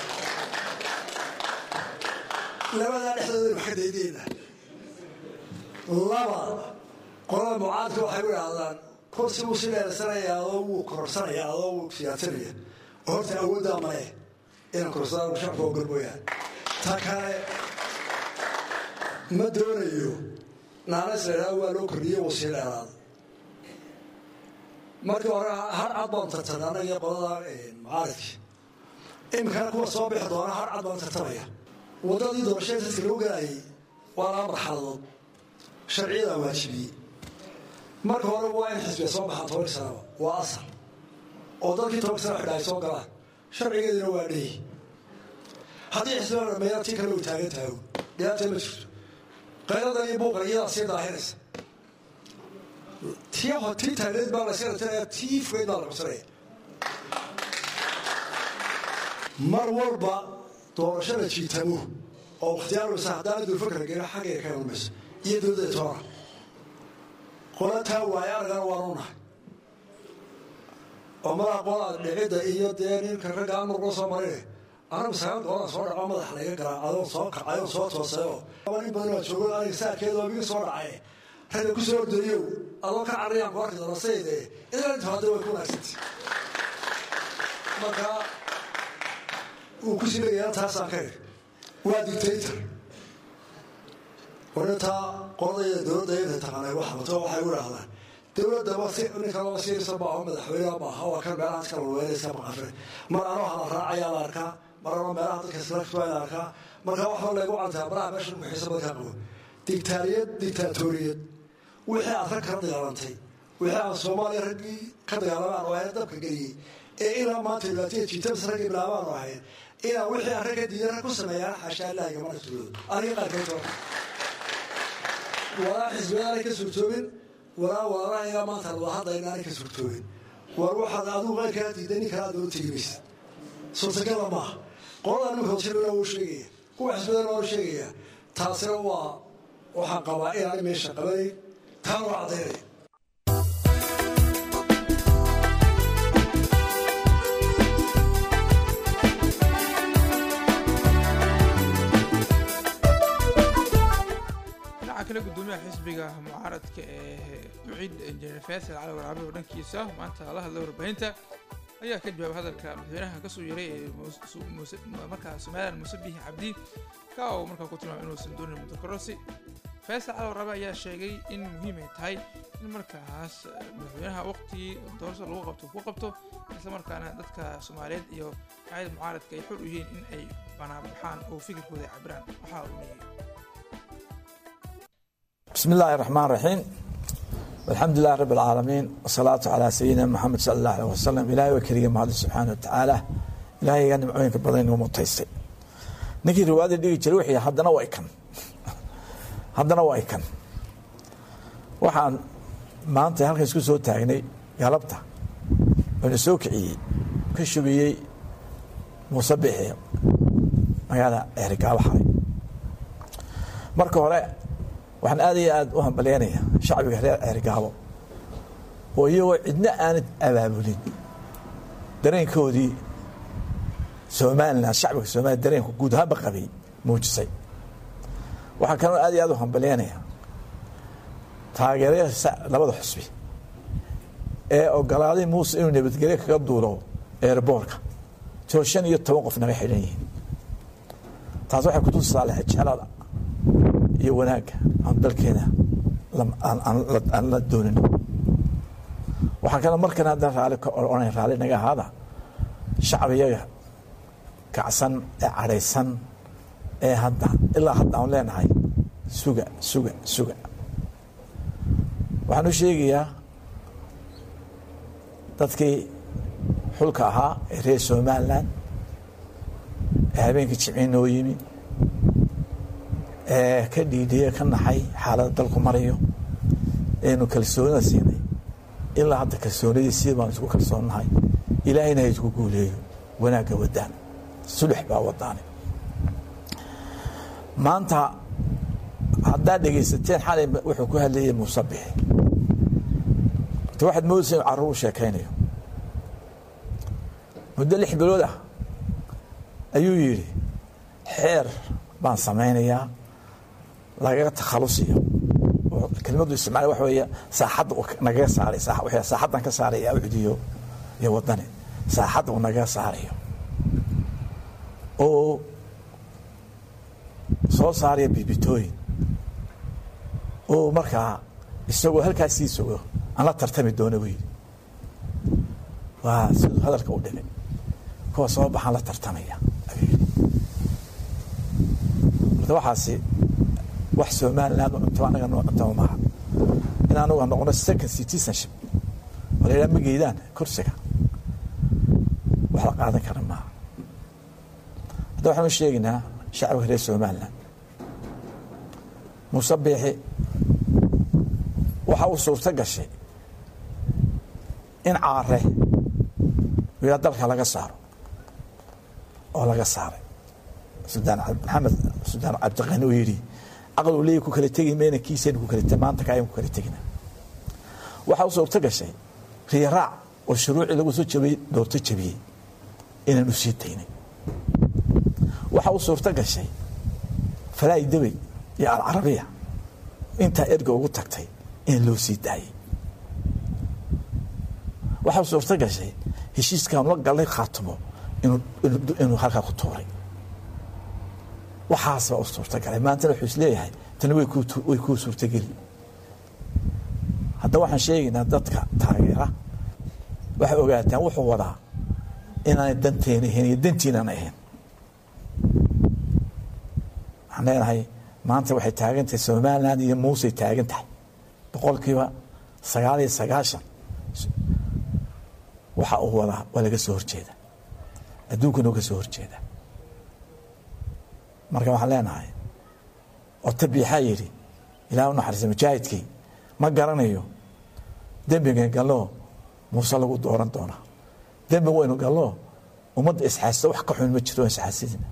labadaa dhexdooda wax ka daydayna laba qolada mucaadka waxay u idhaahdaan kursi wuu si dheersanaya adoo wuu kororsanaya adoo wuu siyaadsanaya oo horta awooddaa male inaan kororsadaan shacabka ogol mooyaan ta kale ma doonayo naanas la idhahdo waa loo kordhiyey wuu sii dheeraada markii hore har cad baan tartamay anaga qolada mucaaridki iminkana kuwa soo bixi doona har cad baan tartamaya waddadii doorashada dadka lagu galayay waa laba marxaladood sharciyadaa waajibiyey marka hore waa in xisbiga soo baxaan toban sanaba waa asal oo dadkii toban sana xidha ay soo galaan sharcigeedina waa dheyi haddii xisbiga dhameeya tii kale uu taagan tahago dhibaata ma jirto qayladan iyo buuqa iyadaa sii daahinaysa tii tii taagneed baa layska ratinaya tii fogeyd baa la qabsanaya mar walba doorashada jiitamo oo wakhtiyaalsa haddaana dulfakra gena xaggayga ka imanmayso iyo dowladda toona qolataa waaye aragana waanu nahay oo madaxa qolaad dhicidda iyo dee ninka ragga amurkula soo marine anagu sagaal goolaan soo dhaco madax layga garaa adoon soo kacayoon soo toosayoo in badan waa joogo aniga saarkeeda waa miga soo dhacay ragga ku soo ordayow adoo ka carayaan ku arki doona sayde idan inta hadda way ku wanaagsantay marka uu ku sileeyaa taasaan ka eg waa dictator warintaa qoladayda dowladda inta taqaanay wax bato waxay u idhaahdaan dowladdaba si ninka laba siirisa maaho madaxweyneha maaha waa kan meelaha dadka walweynaysa maqafre mar anoo hala raacayaa la arkaa mar anoo meelaha dadka islaktuaa la arkaa marka waxba laygu cantaa baraha meesha muxiisa badan kaa qabo dictaariyad dictaatoriyad wixii aad rag kala dagaalantay wixii aan soomaaliya raggii ka dagaalamaan oo ahayn dabka geliyey ee ilaa maanta dhibaataya jiitabas raggii bilaabaan oo ahayn inaan wixii aan ragga diidan rag ku sameeyaan xaashaa ilaahiga mana tuuloodo aniga qaarkeed walaa xisbiyadaanay ka suurtoobin walaa walaalahayaa maanta wada hadlayna aanay ka suurtoobin war waxaad adigu qayrkaa diiday nin kale aad loo tegi maysa suurtagala maaha qolada nimka hoosirana wuu sheegaya kuwa xisbiyadana waa sheegaya taasina waa waxaan qabaa inaanay meesha qabanayn taan waa caddaynaya dhinaca kale gudoomiyaha xisbiga mucaaradka ee duciid injineer faysal cali waraabe oo dhankiisa maanta la hadlay warbaahinta ayaa ka jawaabay hadalka madaxweynaha kasoo yaray ee markaa somalilan muuse bihi cabdi ka oo markaa ku tilmaamay inuusan doonin muddo kororsi faysal cali waraabe ayaa sheegay in muhiim ay tahay in markaas madaxweynaha waqtigii doorasho lagu qabto ku qabto isla markaana dadka soomaaliyeed iyo racyada mucaaradka ay xor u yihiin in ay banaanbaxaan oo fikirkooda ay cabiraan waxaa uu leeyahay بسم الله الرحمن الرحيم والحمد لله رب العالمين والصلاة على سيدنا محمد صلى الله عليه وسلم إلهي وكريم هذا سبحانه وتعالى إلهي قال معوينك بدين ومتيستي نكي روادي ديجي جروحي هدنا وايكن هدنا وايكن waxaan maanta halkan isku soo taagnay galabta oona soo kiciyey ka shubiyey muuse bixi magaalada eerigaabo xalay marka hore waxaan aad iyo aad u hambalyaynaya shacbiga reer ceergaabo oo iyagoo cidna aanad abaabulin dareenkoodii somalilan shacbiga somaliya dareenku guud ahaanba qabay muujisay waxaan kaloo aad iyo aad u hambalyaynaya taageerada labada xusbi ee ogolaaday muuse inuu nabadgelyo kaga duulo eerboorka tiro shan iyo toban qof naga xidhan yihiin taas waxay kutusisaa lehjelada iyo wanaagga aan dalkeena aan la doonin waxaa kale markan haddana raali ka ohanay raali naga ahaada shacbiyaga kacsan ee cadhaysan ee hadda ilaa hadda aan leenahay suga suga suga waxaan u sheegayaa dadkii xulka ahaa ee reer somalilan ee habeenkii jimci noo yimi ee ka dhiidhiye ka naxay xaaladda dalku marayo eenu kalsoonida siinay ilaa hadda kalsoonidii sii baan isku kalsoonnahay ilaahayna ha isku guuleeyo wanaagga wadaan sulux baa wadaani maanta haddaad dhegaysateen xalay wuxuu ku hadlayay muuse bixi ota waxaad moodaysa inu carruur u sheekaynayo muddo lix bilood ah ayuu yidhi xeer baan samaynayaa lagaga takhalusiyo kelmadu isticmaal waxa weeye saaxadda uu nagaga saaray saaxaddan ka saaraya ucdiyo iyo wadani saaxadda uu nagaga saarayo oo soo saaraya bibitooyin oo markaa isagoo halkaas sii sugo aan la tartami doono buu yidhi waa siduu hadalka u dhigay kuwa soo baxaan la tartamaya ayuu yidhi marka waxaasi wax somaliland cunto anaga noo cuntama maaha in anagu noqono second citizenship oo la yidhaha ma geydaan kursiga wax la qaadan kara maaha hadda waxaan u sheegaynaa shacabka reer somaliland muuse biixi waxa uu suurto gashay in caare wiila dalka laga saaro oo laga saaray sudaan maxamed sudaan cabdiqani uu yidhi aqal uu leeyahy ku kala tegi mayna kiisaynu ku kala te maanta kaayaan ku kala tegina waxa uu suurto gashay riyaraac oo shuruucii lagu soo jabiyey doorto jabiyey inaan u sii daynay waxa uu suurto gashay falaa'i debey iyo alcarabiya intaa erga ugu tagtay in loo sii daayey waxa uu suurto gashay heshiiskan la galay khaatimo inuu halkaa ku tuuray waxaas baa u suurtagalay maantana wuxuu is leeyahay tani way kuu suurtageli hadda waxaan sheegaynaa dadka taageera waxay ogaataan wuxuu wadaa inaanay danteena ahayn iyo dantiinaan ahayn waxaan leenahay maanta waxay taagan tahay somaliland iyo muusey taagan tahay boqolkiiba sagaal iyo sagaashan waxa uu wadaa waa laga soo horjeeda adduunkana uga soo horjeeda marka waxaan leenahay oo tabiixaa yidhi ilaah u naxariisa mujaahidkii ma garanayo dembigan gallo muuse lagu dooran doonaa dembi waynu gallo ummadda isxaasisa wax ka xun ma jiro isxaasidina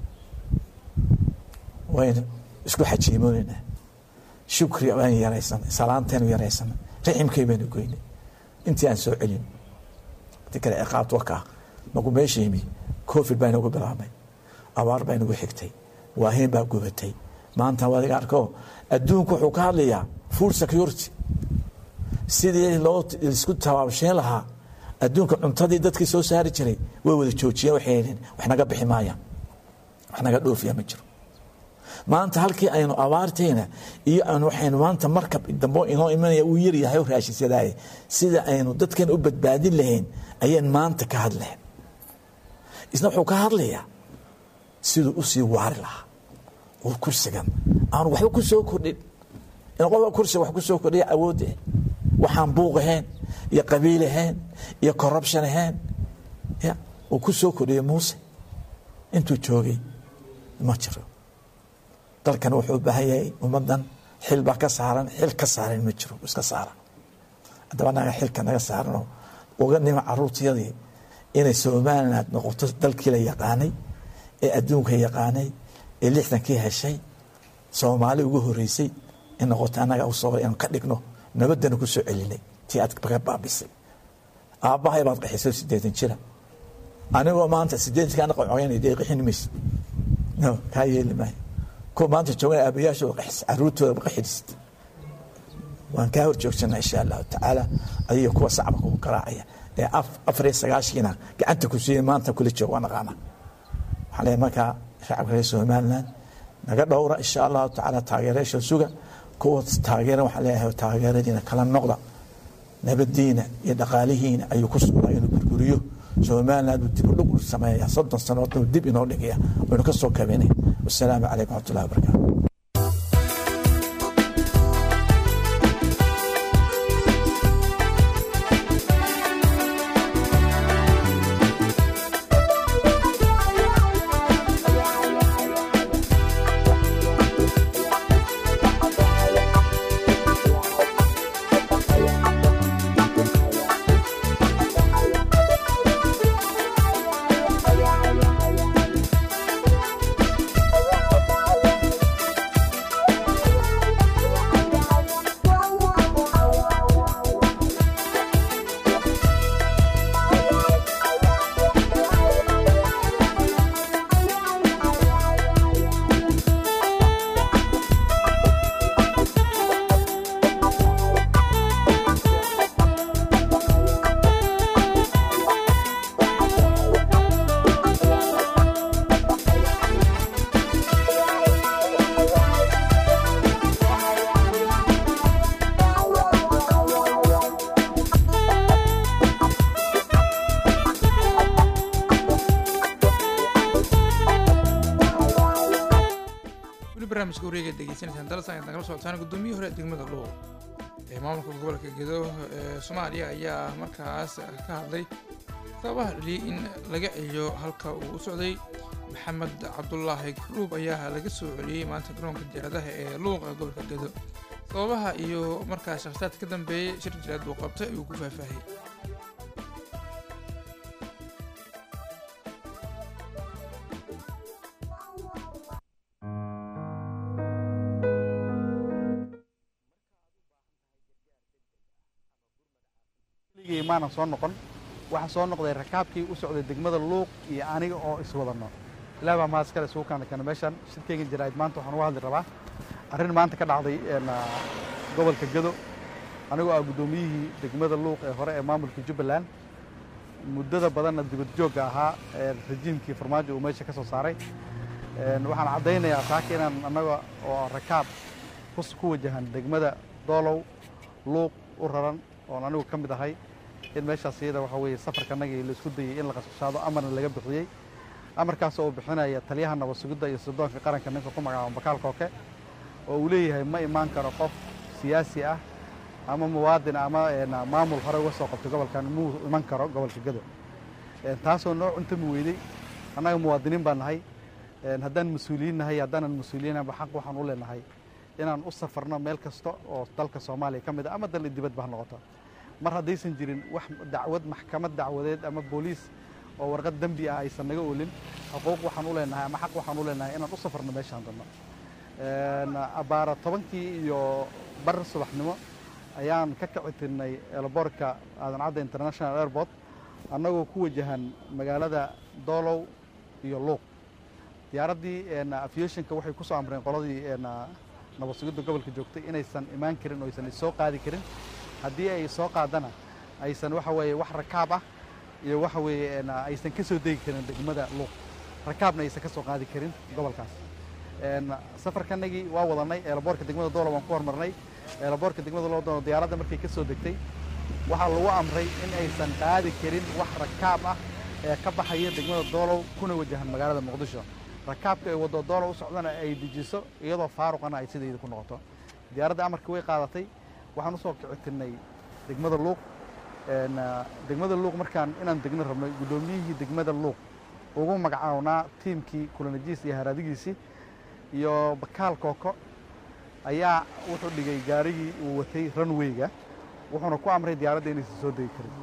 waynu isku xajiimoonaynaa shukri baan yaraysanay salaantaynu yaraysanay riximkay baynu goynay intii aan soo celin ti kale ciqaabta wakaa maku meesha yimi covid baa inagu bilaabmay abaar baa inagu xigtay waahiin baa gubatay maanta waa adiga arko adduunku wuxuu ka hadlayaa food security sidii loo isku tabaabsheen lahaa adduunka cuntadii dadkii soo saari jiray way wada joojiyeen waxay yidheen wax naga bixi maayaan wax naga dhoofiya ma jiro maanta halkii aynu abaartayna iyo aynu waxaynu maanta markab dambo inoo imanaya uu yaryahay oo raashinsadaay sida aynu dadkan u badbaadin lahayn ayaan maanta ka hadlayn isna wuxuu ka hadlayaa siduu usii waari lahaa oo kursigan aanu waxba ku soo kordhin in qofka kursiga wax ku soo kordhiya awoodde waxaan buuq ahayn iyo qabiil ahayn iyo corruption ahayn ya uu ku soo kordhiyey muuse intuu joogay ma jiro dalkan wuxuu u baahan yahay ummaddan xil baa ka saaran xil ka saaran ma jiro iska saaran haddaba naga xilka naga saaranoo uga nima caruurtiyadii inay somaliland noqoto dalkii la yaqaanay ee adduunka yaqaanay ee lixdankii heshay soomaali ugu horeysay in noqoto annaga u soo inaan ka dhigno nabaddana ku soo celinay tii aad ka baabisay aabbahay baad qaxisay siddeetan jira anigoo maanta siddeetankaana qocoynay dee qixin maysid no kaa yeeli maayo kuwa maanta joogan aabayaashooda qaxis caruurtooda qaxidist waan kaa hor joogsanaa insha allahu tacaala adiga kuwa sacba kugu garaacaya ee afar iyo sagaashiina gacanta ku siiyey maanta kula joog waa naqaana waxaan leeyahay markaa shacabka reer somaliland naga dhowra insha allahu tacaala taageerayaasha suga kuwa taageera waxaan leeyahay taageeradiina kala noqda nabadiina iyo dhaqaalihiina ayuu ku sugnaa inuu gurguriyo somaliland uu dib u dhug u sameeya soddon sanoodna uu dib inoo dhigaya waynu ka soo kabinay wasalaamu calaykum waxmatullahi wabarakaatu weli barnaamijka wareega degeysanaysaan dalsan aad nagala socotaan guddoomiye hore degmada luuq ee maamulka gobolka gedo ee soomaaliya ayaa markaas ka hadlay sababaha dhaliyay in laga celiyo halka uu u socday maxamed cabdulaahi garuub ayaa laga soo celiyey maanta garoonka diyaaradaha ee luuq ee gobolka gedo sababaha iyo markaas shakhsiyaad ka dambeeyey shir jireed uu qabtay ayuu ku faahfaahiyey ligii maanan soo noqon waxaa soo noqday rakaabkii u socday degmada luuq iyo aniga oo iswadano ilaah baa mahad iskale isugu kaana keena meeshan shirkeygan jaraa'id maanta waxaan uga hadli rabaa arrin maanta ka dhacday een, ah, gobolka gado anigoo ah guddoomiyihii degmada luuq ee hore ee maamulka jubbaland muddada badanna dibad joogga ahaa ee rajiimkii farmaajo uu meesha ka soo saaray Een, waxaan caddaynayaa saaka inaan annaga oo rakaab kus- ku wajahan degmada doolow luuq u raran oon anigu ka mid ahay in meeshaas iyada waxa weeye safarkanagii la isku dayey in la qashqashaado amarna laga bixiyey amarkaas oo bixinaya taliyaha nabad sugidda iyo sirdoonka qaranka ninka ku magacaaba bakaal kooke oo uu leeyahay ma imaan karo qof siyaasi ah ama muwaadin ama een, maamul hore uga soo qabtay gobolkan muu iman karo gobolka gado Een, taasoo noo cuntami weyday annaga muwaadiniin baan nahay Een, haddaan mas-uuliyiin nahay haddaanan mas-uuliyiinaba xaq waxaan u leenahay inaan u safarno meel kasta oo dalka soomaaliya ka mid a ama dal dibadba ha noqoto mar haddaysan jirin wax dacwad maxkamad dacwadeed ama booliis oo warqad dembi ah aysan naga olin xuquuq waxaan u leenahay ama xaq waxaan u leenahay inaan u safarno meeshaan danno Een, abbaara tobankii iyo bar subaxnimo ayaan ka kici tirnay elboorka aadan cadda international airport annagoo ku wajahan magaalada doolow iyo luuq diyaaraddii een, aviationka waxay ku soo amreen qoladii een, nabad sugidda gobolka joogtay inaysan imaan karin oo aysan soo qaadi karin haddii ay soo qaadana aysan waxa weeye wax rakaab ah iyo waxa weeye een, aysan ka soo degi karin degmada luuq rakaabna aysan ka soo qaadi karin gobolkaas Een, safarkanagii waa wadanay eelaboorka degmada doolo waan ku hormarnay eelaboorka degmada loo diyaaradda markay ka soo degtay waxaa lagu amray in aysan qaadi karin wax rakaab ah ee ka baxaya degmada doolow kuna wajahan magaalada muqdisho rakaabka ay waddo doolow u socdana ay dejiso iyadoo faaruqana ay sideeda ku noqoto diyaaradda amarka way qaadatay waxaan usoo kicitirnay degmada luuq Een, ah, degmada luuq markaan inaan degno rabnay guddoomiyihii degmada luuq ugu magacawnaa tiimkii kulanajiis iyo haraadigiisii iyo bakaal kooko ayaa wuxuu dhigay gaarigii uu watay runwayga wuxuuna ku amray diyaaradda inaysan soo degi karin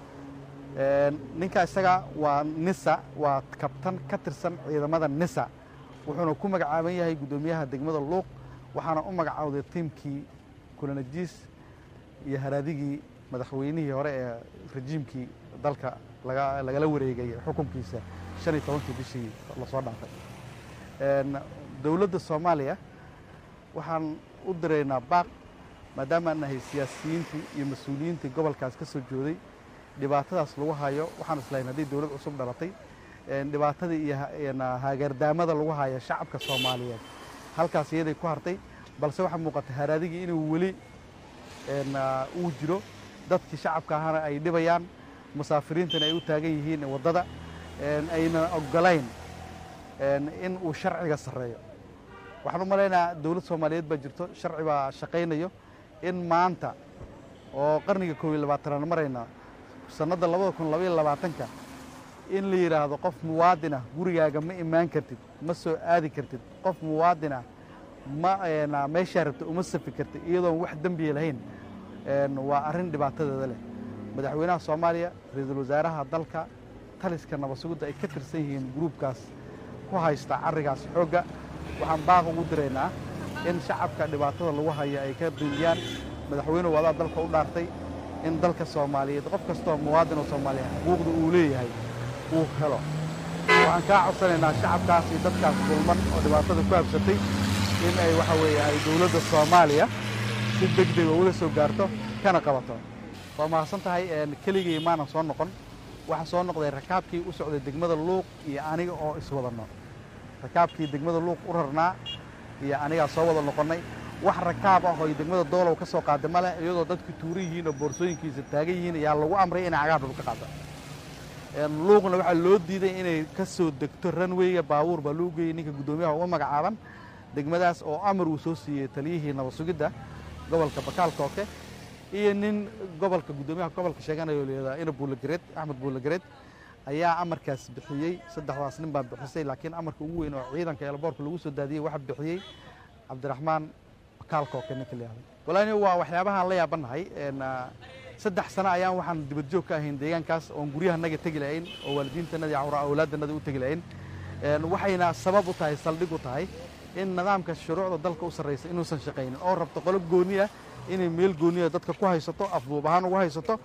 Een, ninka isaga waa nisa waa kabtan ka tirsan ciidamada nisa wuxuuna ku magacaaban yahay guddoomiyaha degmada luuq waxaana u magacaawday tiimkii kulanajiis iyo haraadigii madaxweynihii hore ee rajiimkii dalka laga lagala wareegay xukunkiisa shan iyo tobankii bishii lasoo dhaafay Een, dowladda soomaaliya waxaan u diraynaa baaq maadaama aan nahay siyaasiyiintii iyo mas-uuliyiintii gobolkaas ka soo jooday dhibaatadaas lagu hayo waxaan islahayn haddii dowlad cusub dhalatay een, dhibaatadii iyo ha- een, hagaardaamada lagu hayo shacabka soomaaliyeed halkaas iyaday ku hartay balse waxaa muuqata haraadigii inuu weli een, uu jiro dadkii shacabka ahana ay dhibayaan musaafiriintana ay u taagan yihiin waddada ayna ogolayn in uu sharciga sarreeyo waxaan u malaynayaa dowlad soomaaliyeed baa jirto sharci baa shaqaynayo in maanta oo qarniga koob iyo labaatanaad marayna sannadda labada kun labaiyo labaatanka in la yidhaahdo qof muwaadin ah gurigaaga ma imaan kartid ma soo aadi kartid qof muwaadin ah ma meeshaa rabta uma safi kartid iyadoon wax dembiya lahayn waa arrin dhibaatadeeda leh madaxweynaha soomaaliya ra-iisul wasaaraha dalka taliska nabasugidda ay ka tirsan yihiin gruubkaas ku haysta carrigaas xoogga waxaan baaq ugu diraynaa in shacabka dhibaatada lagu haya ay ka duuliyaan madaxweynuhu wadaa dalka u dhaartay in dalka soomaaliyeed qof kastoo muwaadin oo soomaaliya xuquuqda uu leeyahay uu helo waxaan kaa codsanaynaa shacabkaas iyo dadkaas dulman oo dhibaatada ku habsatay in ay waxa weeye ay dowladda soomaaliya si deg dega ula soo gaarto kana qabato waa mahadsan tahay keligii maanan soo noqon waxaa soo noqday rakaabkii u socday degmada luuq iyo aniga oo iswadanno rakaabkii degmada luuq u rarnaa iyo anigaa soo wada noqonnay wax rakaab ah oo degmada doolow ka soo qaada ma leh iyadoo dadku tuuran yihiin oo boorsooyinkiisa taagan yihiin ayaa lagu amray inay cagaar dhulka qaada luuqna waxaa loo diiday inay ka soo degto ranweyga baabuur baa loo geeyey ninka guddoomiyaha uga magacaaban degmadaas oo amar uu soo siiyey taliyihii nabasugidda gobolka bakaal kooke iyo nin gobolka guddoomiyaha gobolka sheeganayo layihahdaa ina buulagareed axmed buulagareed ayaa amarkaas bixiyey saddexdaas nin baa bixisay laakiin amarka ugu weyn oo ciidanka eelboorka lagu soo daadiyey waxaa bixiyey cabdiraxmaan bakaal kooke ninka layihahdo walaani waa waxyaabahaan la yaabannahay saddex sano ayaan waxaan dibadjoog ka ahayn deegaankaas oon guryahanaga tegi lahayn oo waalidiintanadii cawra awlaaddanada u tegi lahayn waxayna sabab u tahay saldhig u tahay in nidaamka shuruucda dalka u sarraysa inuusan shaqaynin oo rabto qolo gooni ah inay meel gooniya dadka ku haysato afduub ahaan ugu haysato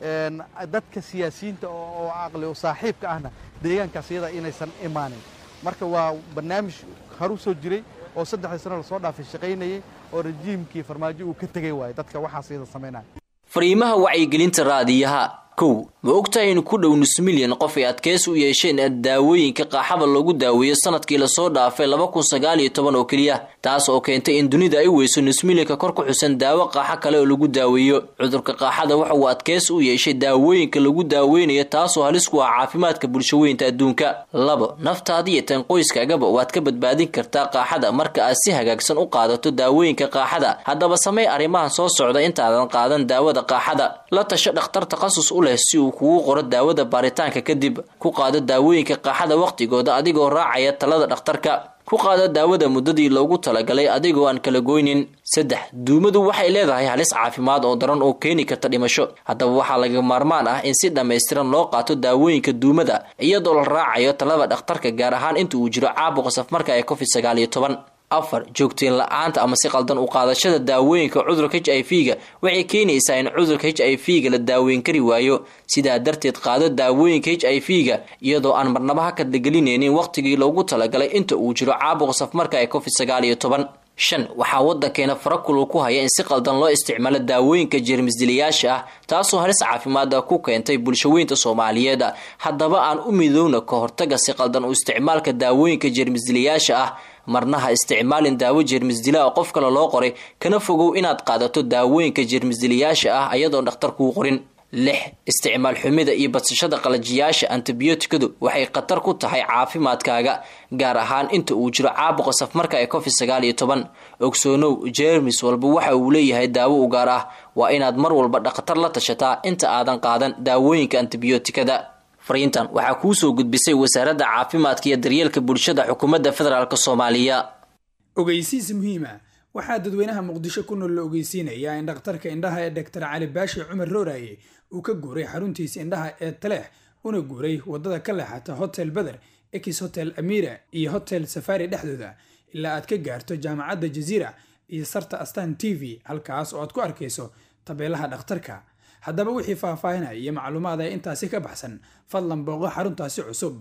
dadka siyaasiyiinta oo caqli saaxiibka ahna deegaankaas iyada inaysan imaanin marka waa barnaamij haru soo jiray oo saddexdii sano lasoo dhaafay shaqaynayay oo rajiimkii farmaajo uu ka tegay waayo dadka waxaas iyada samaynaya fariimaha wacyigelinta raadiyaha kow ma ogtahay in ku dhow nus milyan qof ay adkeysi u yeesheen daawooyinka qaaxada loogu daaweeyo sanadkii lasoo dhaafay laba kun sagaal iyo toban oo keliya taas oo keentay in dunida ay weyso nus milyanka kor ku xusan daawo qaaxo kale oo lagu daaweeyo cudurka qaaxada waxa uu adkeysi u yeeshay daawooyinka lagu daaweynayo taasoo halis ku ah caafimaadka bulshaweynta adduunka labo naftaada iyo tan qoyskaagaba waad ka badbaadin kartaa qaaxada marka aad si hagaagsan u qaadato daawooyinka qaaxada haddaba samey arrimahan soo socda intaadan qaadan daawada qaaxada la tasho dhakhtar takhasus u leh si uu kugu qoro daawada baaritaanka kadib ku qaado daawooyinka qaaxada wakhtigooda adigoo raacaya talada dhakhtarka ku qaado daawada muddadii loogu talagalay adigoo aan kala goynin saddex duumadu waxay leedahay halis caafimaad oo daran oo keeni karta dhimasho haddaba waxaa laga maarmaan ah in si dhammaystiran loo qaato daawooyinka duumada iyadoo la raacayo talada dhakhtarka gaar ahaan inta uu jiro caabuqa safmarka ee covid sagaal iyo toban afar joogteen la-aanta ama si qaldan u qaadashada daawooyinka cudurka h i v ga waxay keenaysaa in cudurka h i v ga la daaweyn kari waayo sidaa darteed qaado daawooyinka h i v ga iyadoo aan marnaba ha kadlagelinaynin wakhtigii loogu talagalay inta uu jiro caabuqa safmarka ee covid sagaal iyo toban shan waxaa waddankeena farakulu ku haya in si qaldan loo isticmaalo daawooyinka jeermisdilayaasha ah taasoo halis caafimaada ku keentay bulshaweynta soomaaliyeed haddaba aan u midowna ka hortaga si qaldan u isticmaalka daawooyinka jeermisdilayaasha ah marna ha isticmaalin daawo jeermisdila oo qof kale loo qoray kana fogow inaad qaadato daawooyinka jeermisdilayaasha ah ayadoon dhakhtar kuu qorin lix isticmaal xumida iyo badsashada qalajiyaasha antibiyootikadu waxay khatar ku tahay caafimaadkaaga gaar ahaan inta uu jiro caabuqa safmarka ee covid sagaal iyo toban ogsoonow jeermis walba waxa uu leeyahay daawo u gaar ah waa inaad mar walba dhakhtar la tashataa inta aadan qaadan daawooyinka antibiyootikada fariintan waxaa kuu soo gudbisay wasaaradda caafimaadka iyo daryeelka bulshada xukuumadda federaalk soomaaliya ogeysiis muhiima waxaa dadweynaha muqdisho ku nool la ogeysiinayaa in dhakhtarka indhaha ee doctor cali baashi cumar rooraye uu ka guuray xaruntiisa indhaha ee taleex una guuray wadada ka leexata hotel beder ex hotel amira iyo hotel safari dhexdooda ilaa aad ka gaarto jaamacadda jaziira iyo sarta astan t v halkaas oo aad ku arkayso tabeelaha dhakhtarka haddaba wixii faahfaahinaya iyo macluumaad ee intaasi ka baxsan fadlan booqo xaruntaasi cusub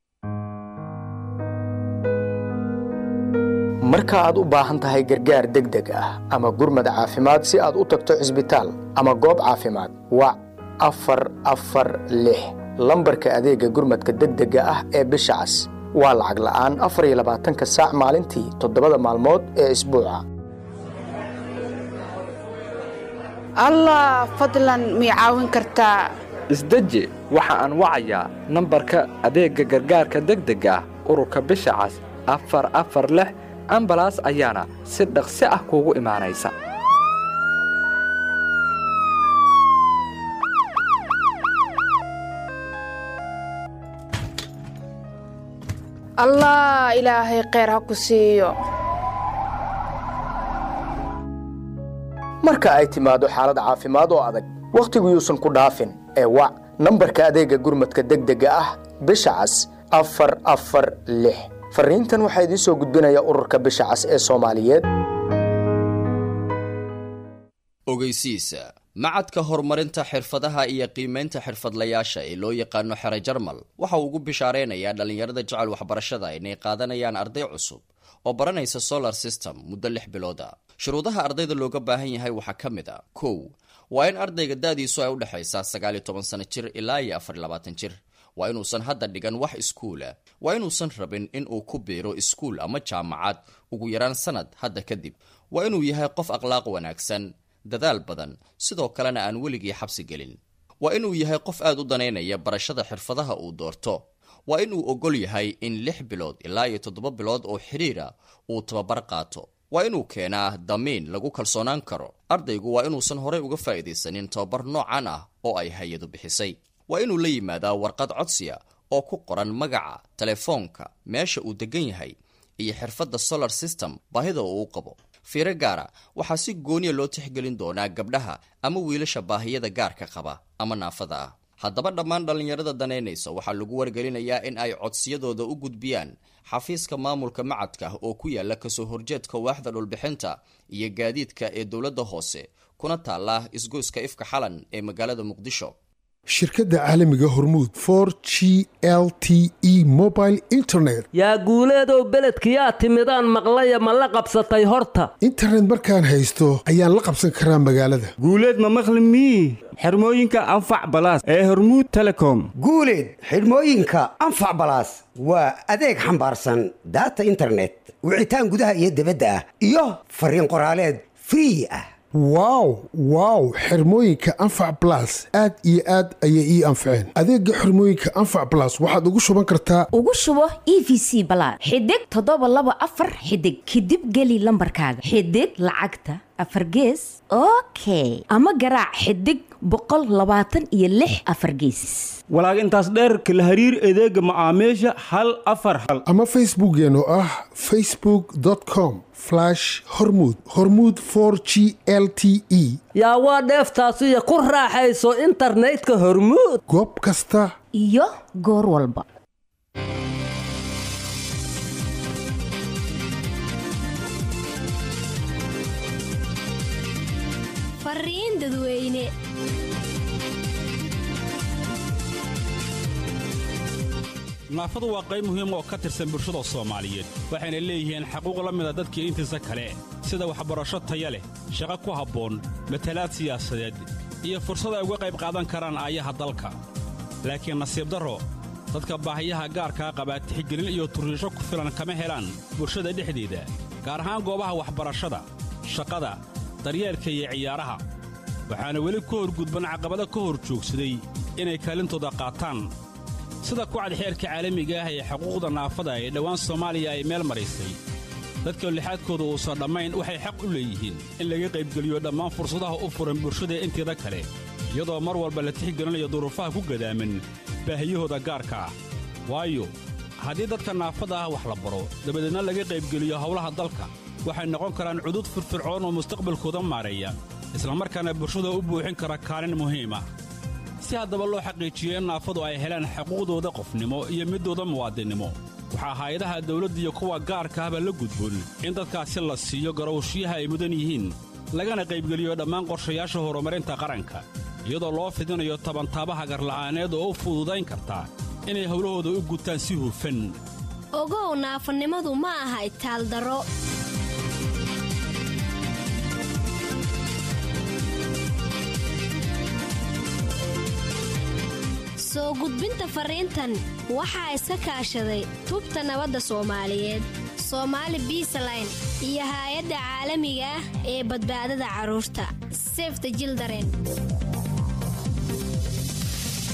marka aad u baahan tahay gargaar degdeg ah ama gurmad caafimaad si aad u tagto cisbitaal ama goob caafimaad wac afar afar lix lambarka adeegga gurmadka degdega ah ee bisha cas waa lacag la'aan afar iyo labaatanka saac maalintii toddobada maalmood ee isbuuca allah fadlan mii caawin kartaa isdeji waxa aan wacayaa nambarka adeegga gargaarka degdega ah ururka bisha cas afar afar lix ambalaas ayaana si dhaqsi ah kuugu imaanaysa allah ilaahay kheyr ha ku siiyo marka ay timaado xaalad caafimaad oo adag wakhtigu yuusan ku dhaafin ee wac nambarka adeegga gurmadka degdega ah bisha cas afar afar lix fariintan waxaa idiin soo gudbinaya ururka bisha cas ee soomaaliyeed ogeysiisa macadka horumarinta xirfadaha iyo qiimaynta xirfadlayaasha ee loo yaqaano xere jarmal waxa uu ugu bishaareynayaa dhallinyarada jecel waxbarashada inay qaadanayaan arday cusub oo baranaysa solar system muddo lix bilooda shuruudaha ardayda looga baahan yahay waxaa ka mid a kow waa in ardayga da-diisu ay u dhexaysaa sagaal iyo toban sano jir ilaa iyo afar iyo labaatan jir waa inuusan hadda dhigan wax iskuula waa inuusan rabin in uu ku biiro iskuul ama jaamacad ugu yaraan sanad hadda kadib waa inuu yahay qof akhlaaq wanaagsan dadaal badan sidoo kalena aan weligii xabsi gelin waa inuu yahay qof aad u danaynaya barashada xirfadaha uu doorto waa inuu ogol yahay in lix bilood ilaa iyo toddoba bilood oo xidhiira uu tababar qaato waa inuu keenaa damiin lagu kalsoonaan karo ardaygu waa inuusan horey uga faa'iidaysanin tababar noocan ah oo ay hay-adu bixisay waa inuu la yimaadaa warqad codsiya oo ku qoran magaca telefoonka meesha uu degan yahay iyo xirfadda solar system baahida uu u qabo fiiro gaara waxaa si gooniya loo tixgelin doonaa gabdhaha ama wiilasha baahiyada gaarka qaba ama naafada ah haddaba dhammaan dhallinyarada danaynaysa waxaa lagu wargelinayaa in ay codsiyadooda u gudbiyaan xafiiska maamulka macadka oo ku yaala kasoo horjeedka waaxda dhulbixinta iyo gaadiidka ee dowladda hoose kuna taala isgoyska ifka xalan ee magaalada muqdisho shirkadda caalamiga hormuud for g l t e mobile internet yaa guuleedow beledkiyaa timidaan maqlaya ma la qabsatay horta internet markaan haysto ayaan la qabsan karaa magaalada guuleed ma maqli mii xirmooyinka anfac balaas ee hormuud telecom guuleed xidhmooyinka anfac balaas waa adeeg xambaarsan daata internet wicitaan gudaha iyo dibadda ah iyo fariin qoraaleed free ah wow wow xirmooyinka anfac balas aad iyo aad ayay ii anfaceen adeega xirmooyinka anfac balas waxaad ugu shuban kartaa ugu shubo e v c balaad xidig toddoba laba afar xidig kadib geli lambarkaaga xidig lacagta afar gees okay ama garaac xidig boqol labaatan iyo lix afar geesis walaag intaas dheerka la hariir adeega macaamiisha hal afar hal ama facebookeen oo ah facebook com hormuud hormuud for g l t e yaa waa dheeftaasiyo ku raaxayso internetka hormuud goob kasta iyo goor walba fariin dadweyne naafadu waa qayb muhiim oo ka tirsan bulshada soomaaliyeed waxayna leeyihiin xaquuq la mida dadkii intiisa kale sida waxbarasho taya leh shaqo ku habboon matalaad siyaasadeed iyo fursad ay uga qayb qaadan karaan aayaha dalka laakiin nasiib darro dadka baahiyaha gaarkaa qabaa tixgelin iyo turriisho ku filan kama helaan bulshada dhexdeeda gaar ahaan goobaha waxbarashada shaqada daryeelka iyo ciyaaraha waxaana weli ka horgudban caqabado ka hor joogsaday inay kaalintooda qaataan sida kucad xeerka caalamiga ah ee xuquuqda naafada ee dhowaan soomaaliya ay meel maraysay dadka lixaadkooda uusan dhammayn waxay xaq u leeyihiin in laga qaybgeliyo dhammaan fursadaha u furan bulshada inteeda kale iyadoo mar walba la tixgelinayo duruufaha ku gadaaman baahiyahooda gaarka ah waayo haddii dadka naafada ah wax la baro dabadeedna laga qaybgeliyo howlaha dalka waxay noqon karaan cudud firfircoon oo mustaqbalkooda maareeya islamarkaana bulshada u buuxin kara kaalin muhiima si haddaba loo xaqiijiyo in naafadu ay helaan xuquuqdooda qofnimo iyo midooda muwaadinnimo waxaa hay-adaha dawladda iyo kuwa gaarka ahba la gudboon in dadkaasi la siiyo garowshiyaha ay mudan yihiin lagana qaybgeliyo dhammaan qorshayaasha horumarinta qaranka iyadoo loo fidinayo tabantaabaha garla'aaneed oo u fududayn karta inay howlahooda u gutaan si hufan ogow naafanimadu ma aha itaaldaro soo gudbinta fariintan waxaa iska kaashaday tubta nabadda soomaaliyeed soomaali biisaline iyo haay-adda caalamiga ah ee badbaadada carruurta sefte jildaren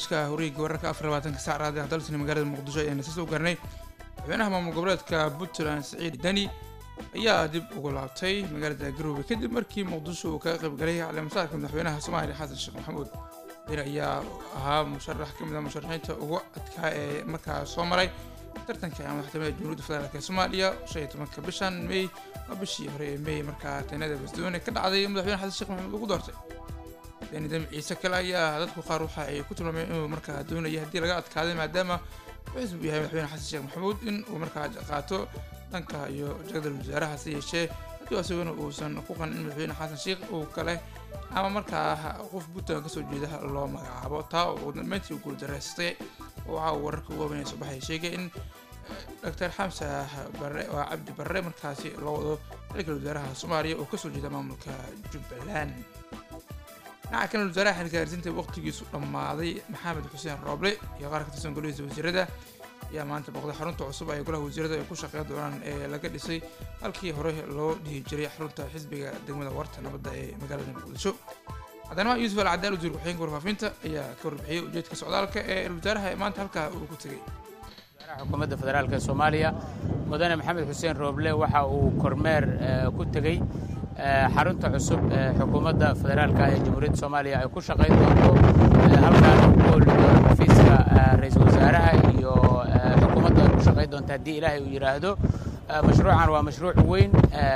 barnaamijka horiga wararka afar labaatanka saac raadi ah dalsani magaalada muqdisho ayaan isa soo garnay madaxweynaha maamul goboleedka puntland siciid dani ayaa dib ugu laabtay magaalada garowe kadib markii muqdisho uu kaga qayb galay caleemasaadka madaxweynaha soomaaliya xasan sheekh maxamuud dani ayaa ahaa musharax ka mid ah musharaxiinta ugu adkaa ee markaa soo maray tartanka madaxtooyada jamhuuriyadda federaalk ee soomaaliya shan iyo tobanka bishan may waa bishii hore ee may markaa teenada basdoone ka dhacday madaxweyne xasan sheekh maxamuud ugu doortay dani dami ciise kale ayaa dadku qaar waxa ay ku tilmaameen inuu markaa doonaya haddii laga adkaaday maadaama wuxuu yahay madaxweyne xasan sheekh maxamuud in uu markaa qaato dhanka iyo jagada wasaaraha hase yeeshee haddii isaguna uusan ku qanin in madaxweyne xasan sheekh uu kale ama markaa qof puntland kasoo jeeda loo magacaabo taa oo ugu dambeyntii guuldareystay waxa uu wararka ugu waaweynaya soo baxay sheegay in doctor xamsa barre oo cabdi barre markaasi loo wado xilka wasaaraha soomaaliya oo kasoo jeeda maamulka jubbaland dhinaca kale wasaaraha xilgaarsiinta waqtigiisu dhammaaday maxamed xuseen rooble iyo qaar ka tirsan golihiisa wasiirada ayaa maanta boqday xarunta cusub ay golaha wasiirada ay ku shaqeyn doonaan ee laga dhisay halkii hore loo dhihi jiray xarunta xisbiga degmada warta nabadda ee magaalada muqdisho haddana yuusuf al cadaal wasiir ku-xigeenka warfaafinta ayaa ka warbixiyey ujeedka socdaalka ee wasaaraha maanta halkaa uu ku tegey xukuumadda federaalk ee soomaaliya mudane maxamed xuseen rooble waxa uu kormeer ku tegey xarunta cusub ee xukuumadda federaalk ee jamhuuriyadda soomaaliya ay ku shaqayn doonto halkaan ugool xafiiska ra-iisul wasaaraha iyo xukuumadda ay ku shaqayn doonto haddii ilaahay uu yidhaahdo mashruucan waa mashruuc weyn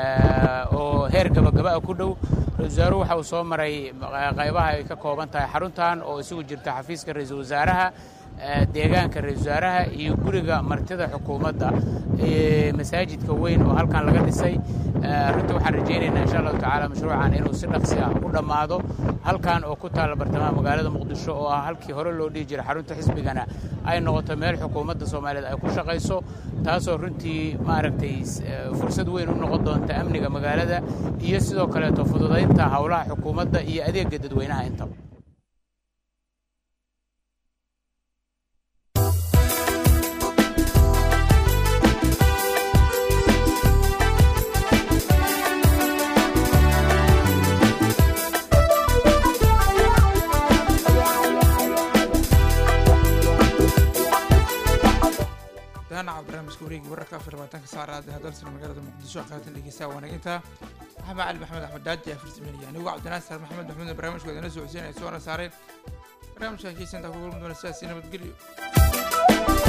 oo heer gabagaba ku dhow ra-isul wasaaruhu waxa uu soo maray qaybaha ay ka kooban tahay xaruntan oo isugu jirta xafiiska ra-iisul wasaaraha deegaanka ra-isul wasaaraha iyo guriga martida xukuumadda masaajidka weyn oo halkan laga dhisay runtii waxaan rajaynaynaa insha allahu tacaala mashruucan inuu si dhaqsi ah u dhammaado halkan oo ku taalla bartamaha magaalada muqdisho oo ah halkii hore loo dhihi jiray xarunta xisbigana ay noqoto meel xukuumadda soomaaliyeed ay ku shaqayso taasoo runtii maaragtay fursad weyn u noqon doonta amniga magaalada iyo sidoo kaleeto fududaynta howlaha xukuumadda iyo adeega dadweynaha intaba daanaca barnaamijka wareegi wararka afar labaatanka saacraad hadalsana magaalada muqdisho qaatan dhegeystaha wanaginta maxamed cali maxamed axmed daaji afar sameynaya anigu cabdinaasar maxamed maxmuud barnaamijka wadana soo codsiinaya soona saareen barnaamijkan kiisantaa ku kulmi doona sidaasi nabadgelyo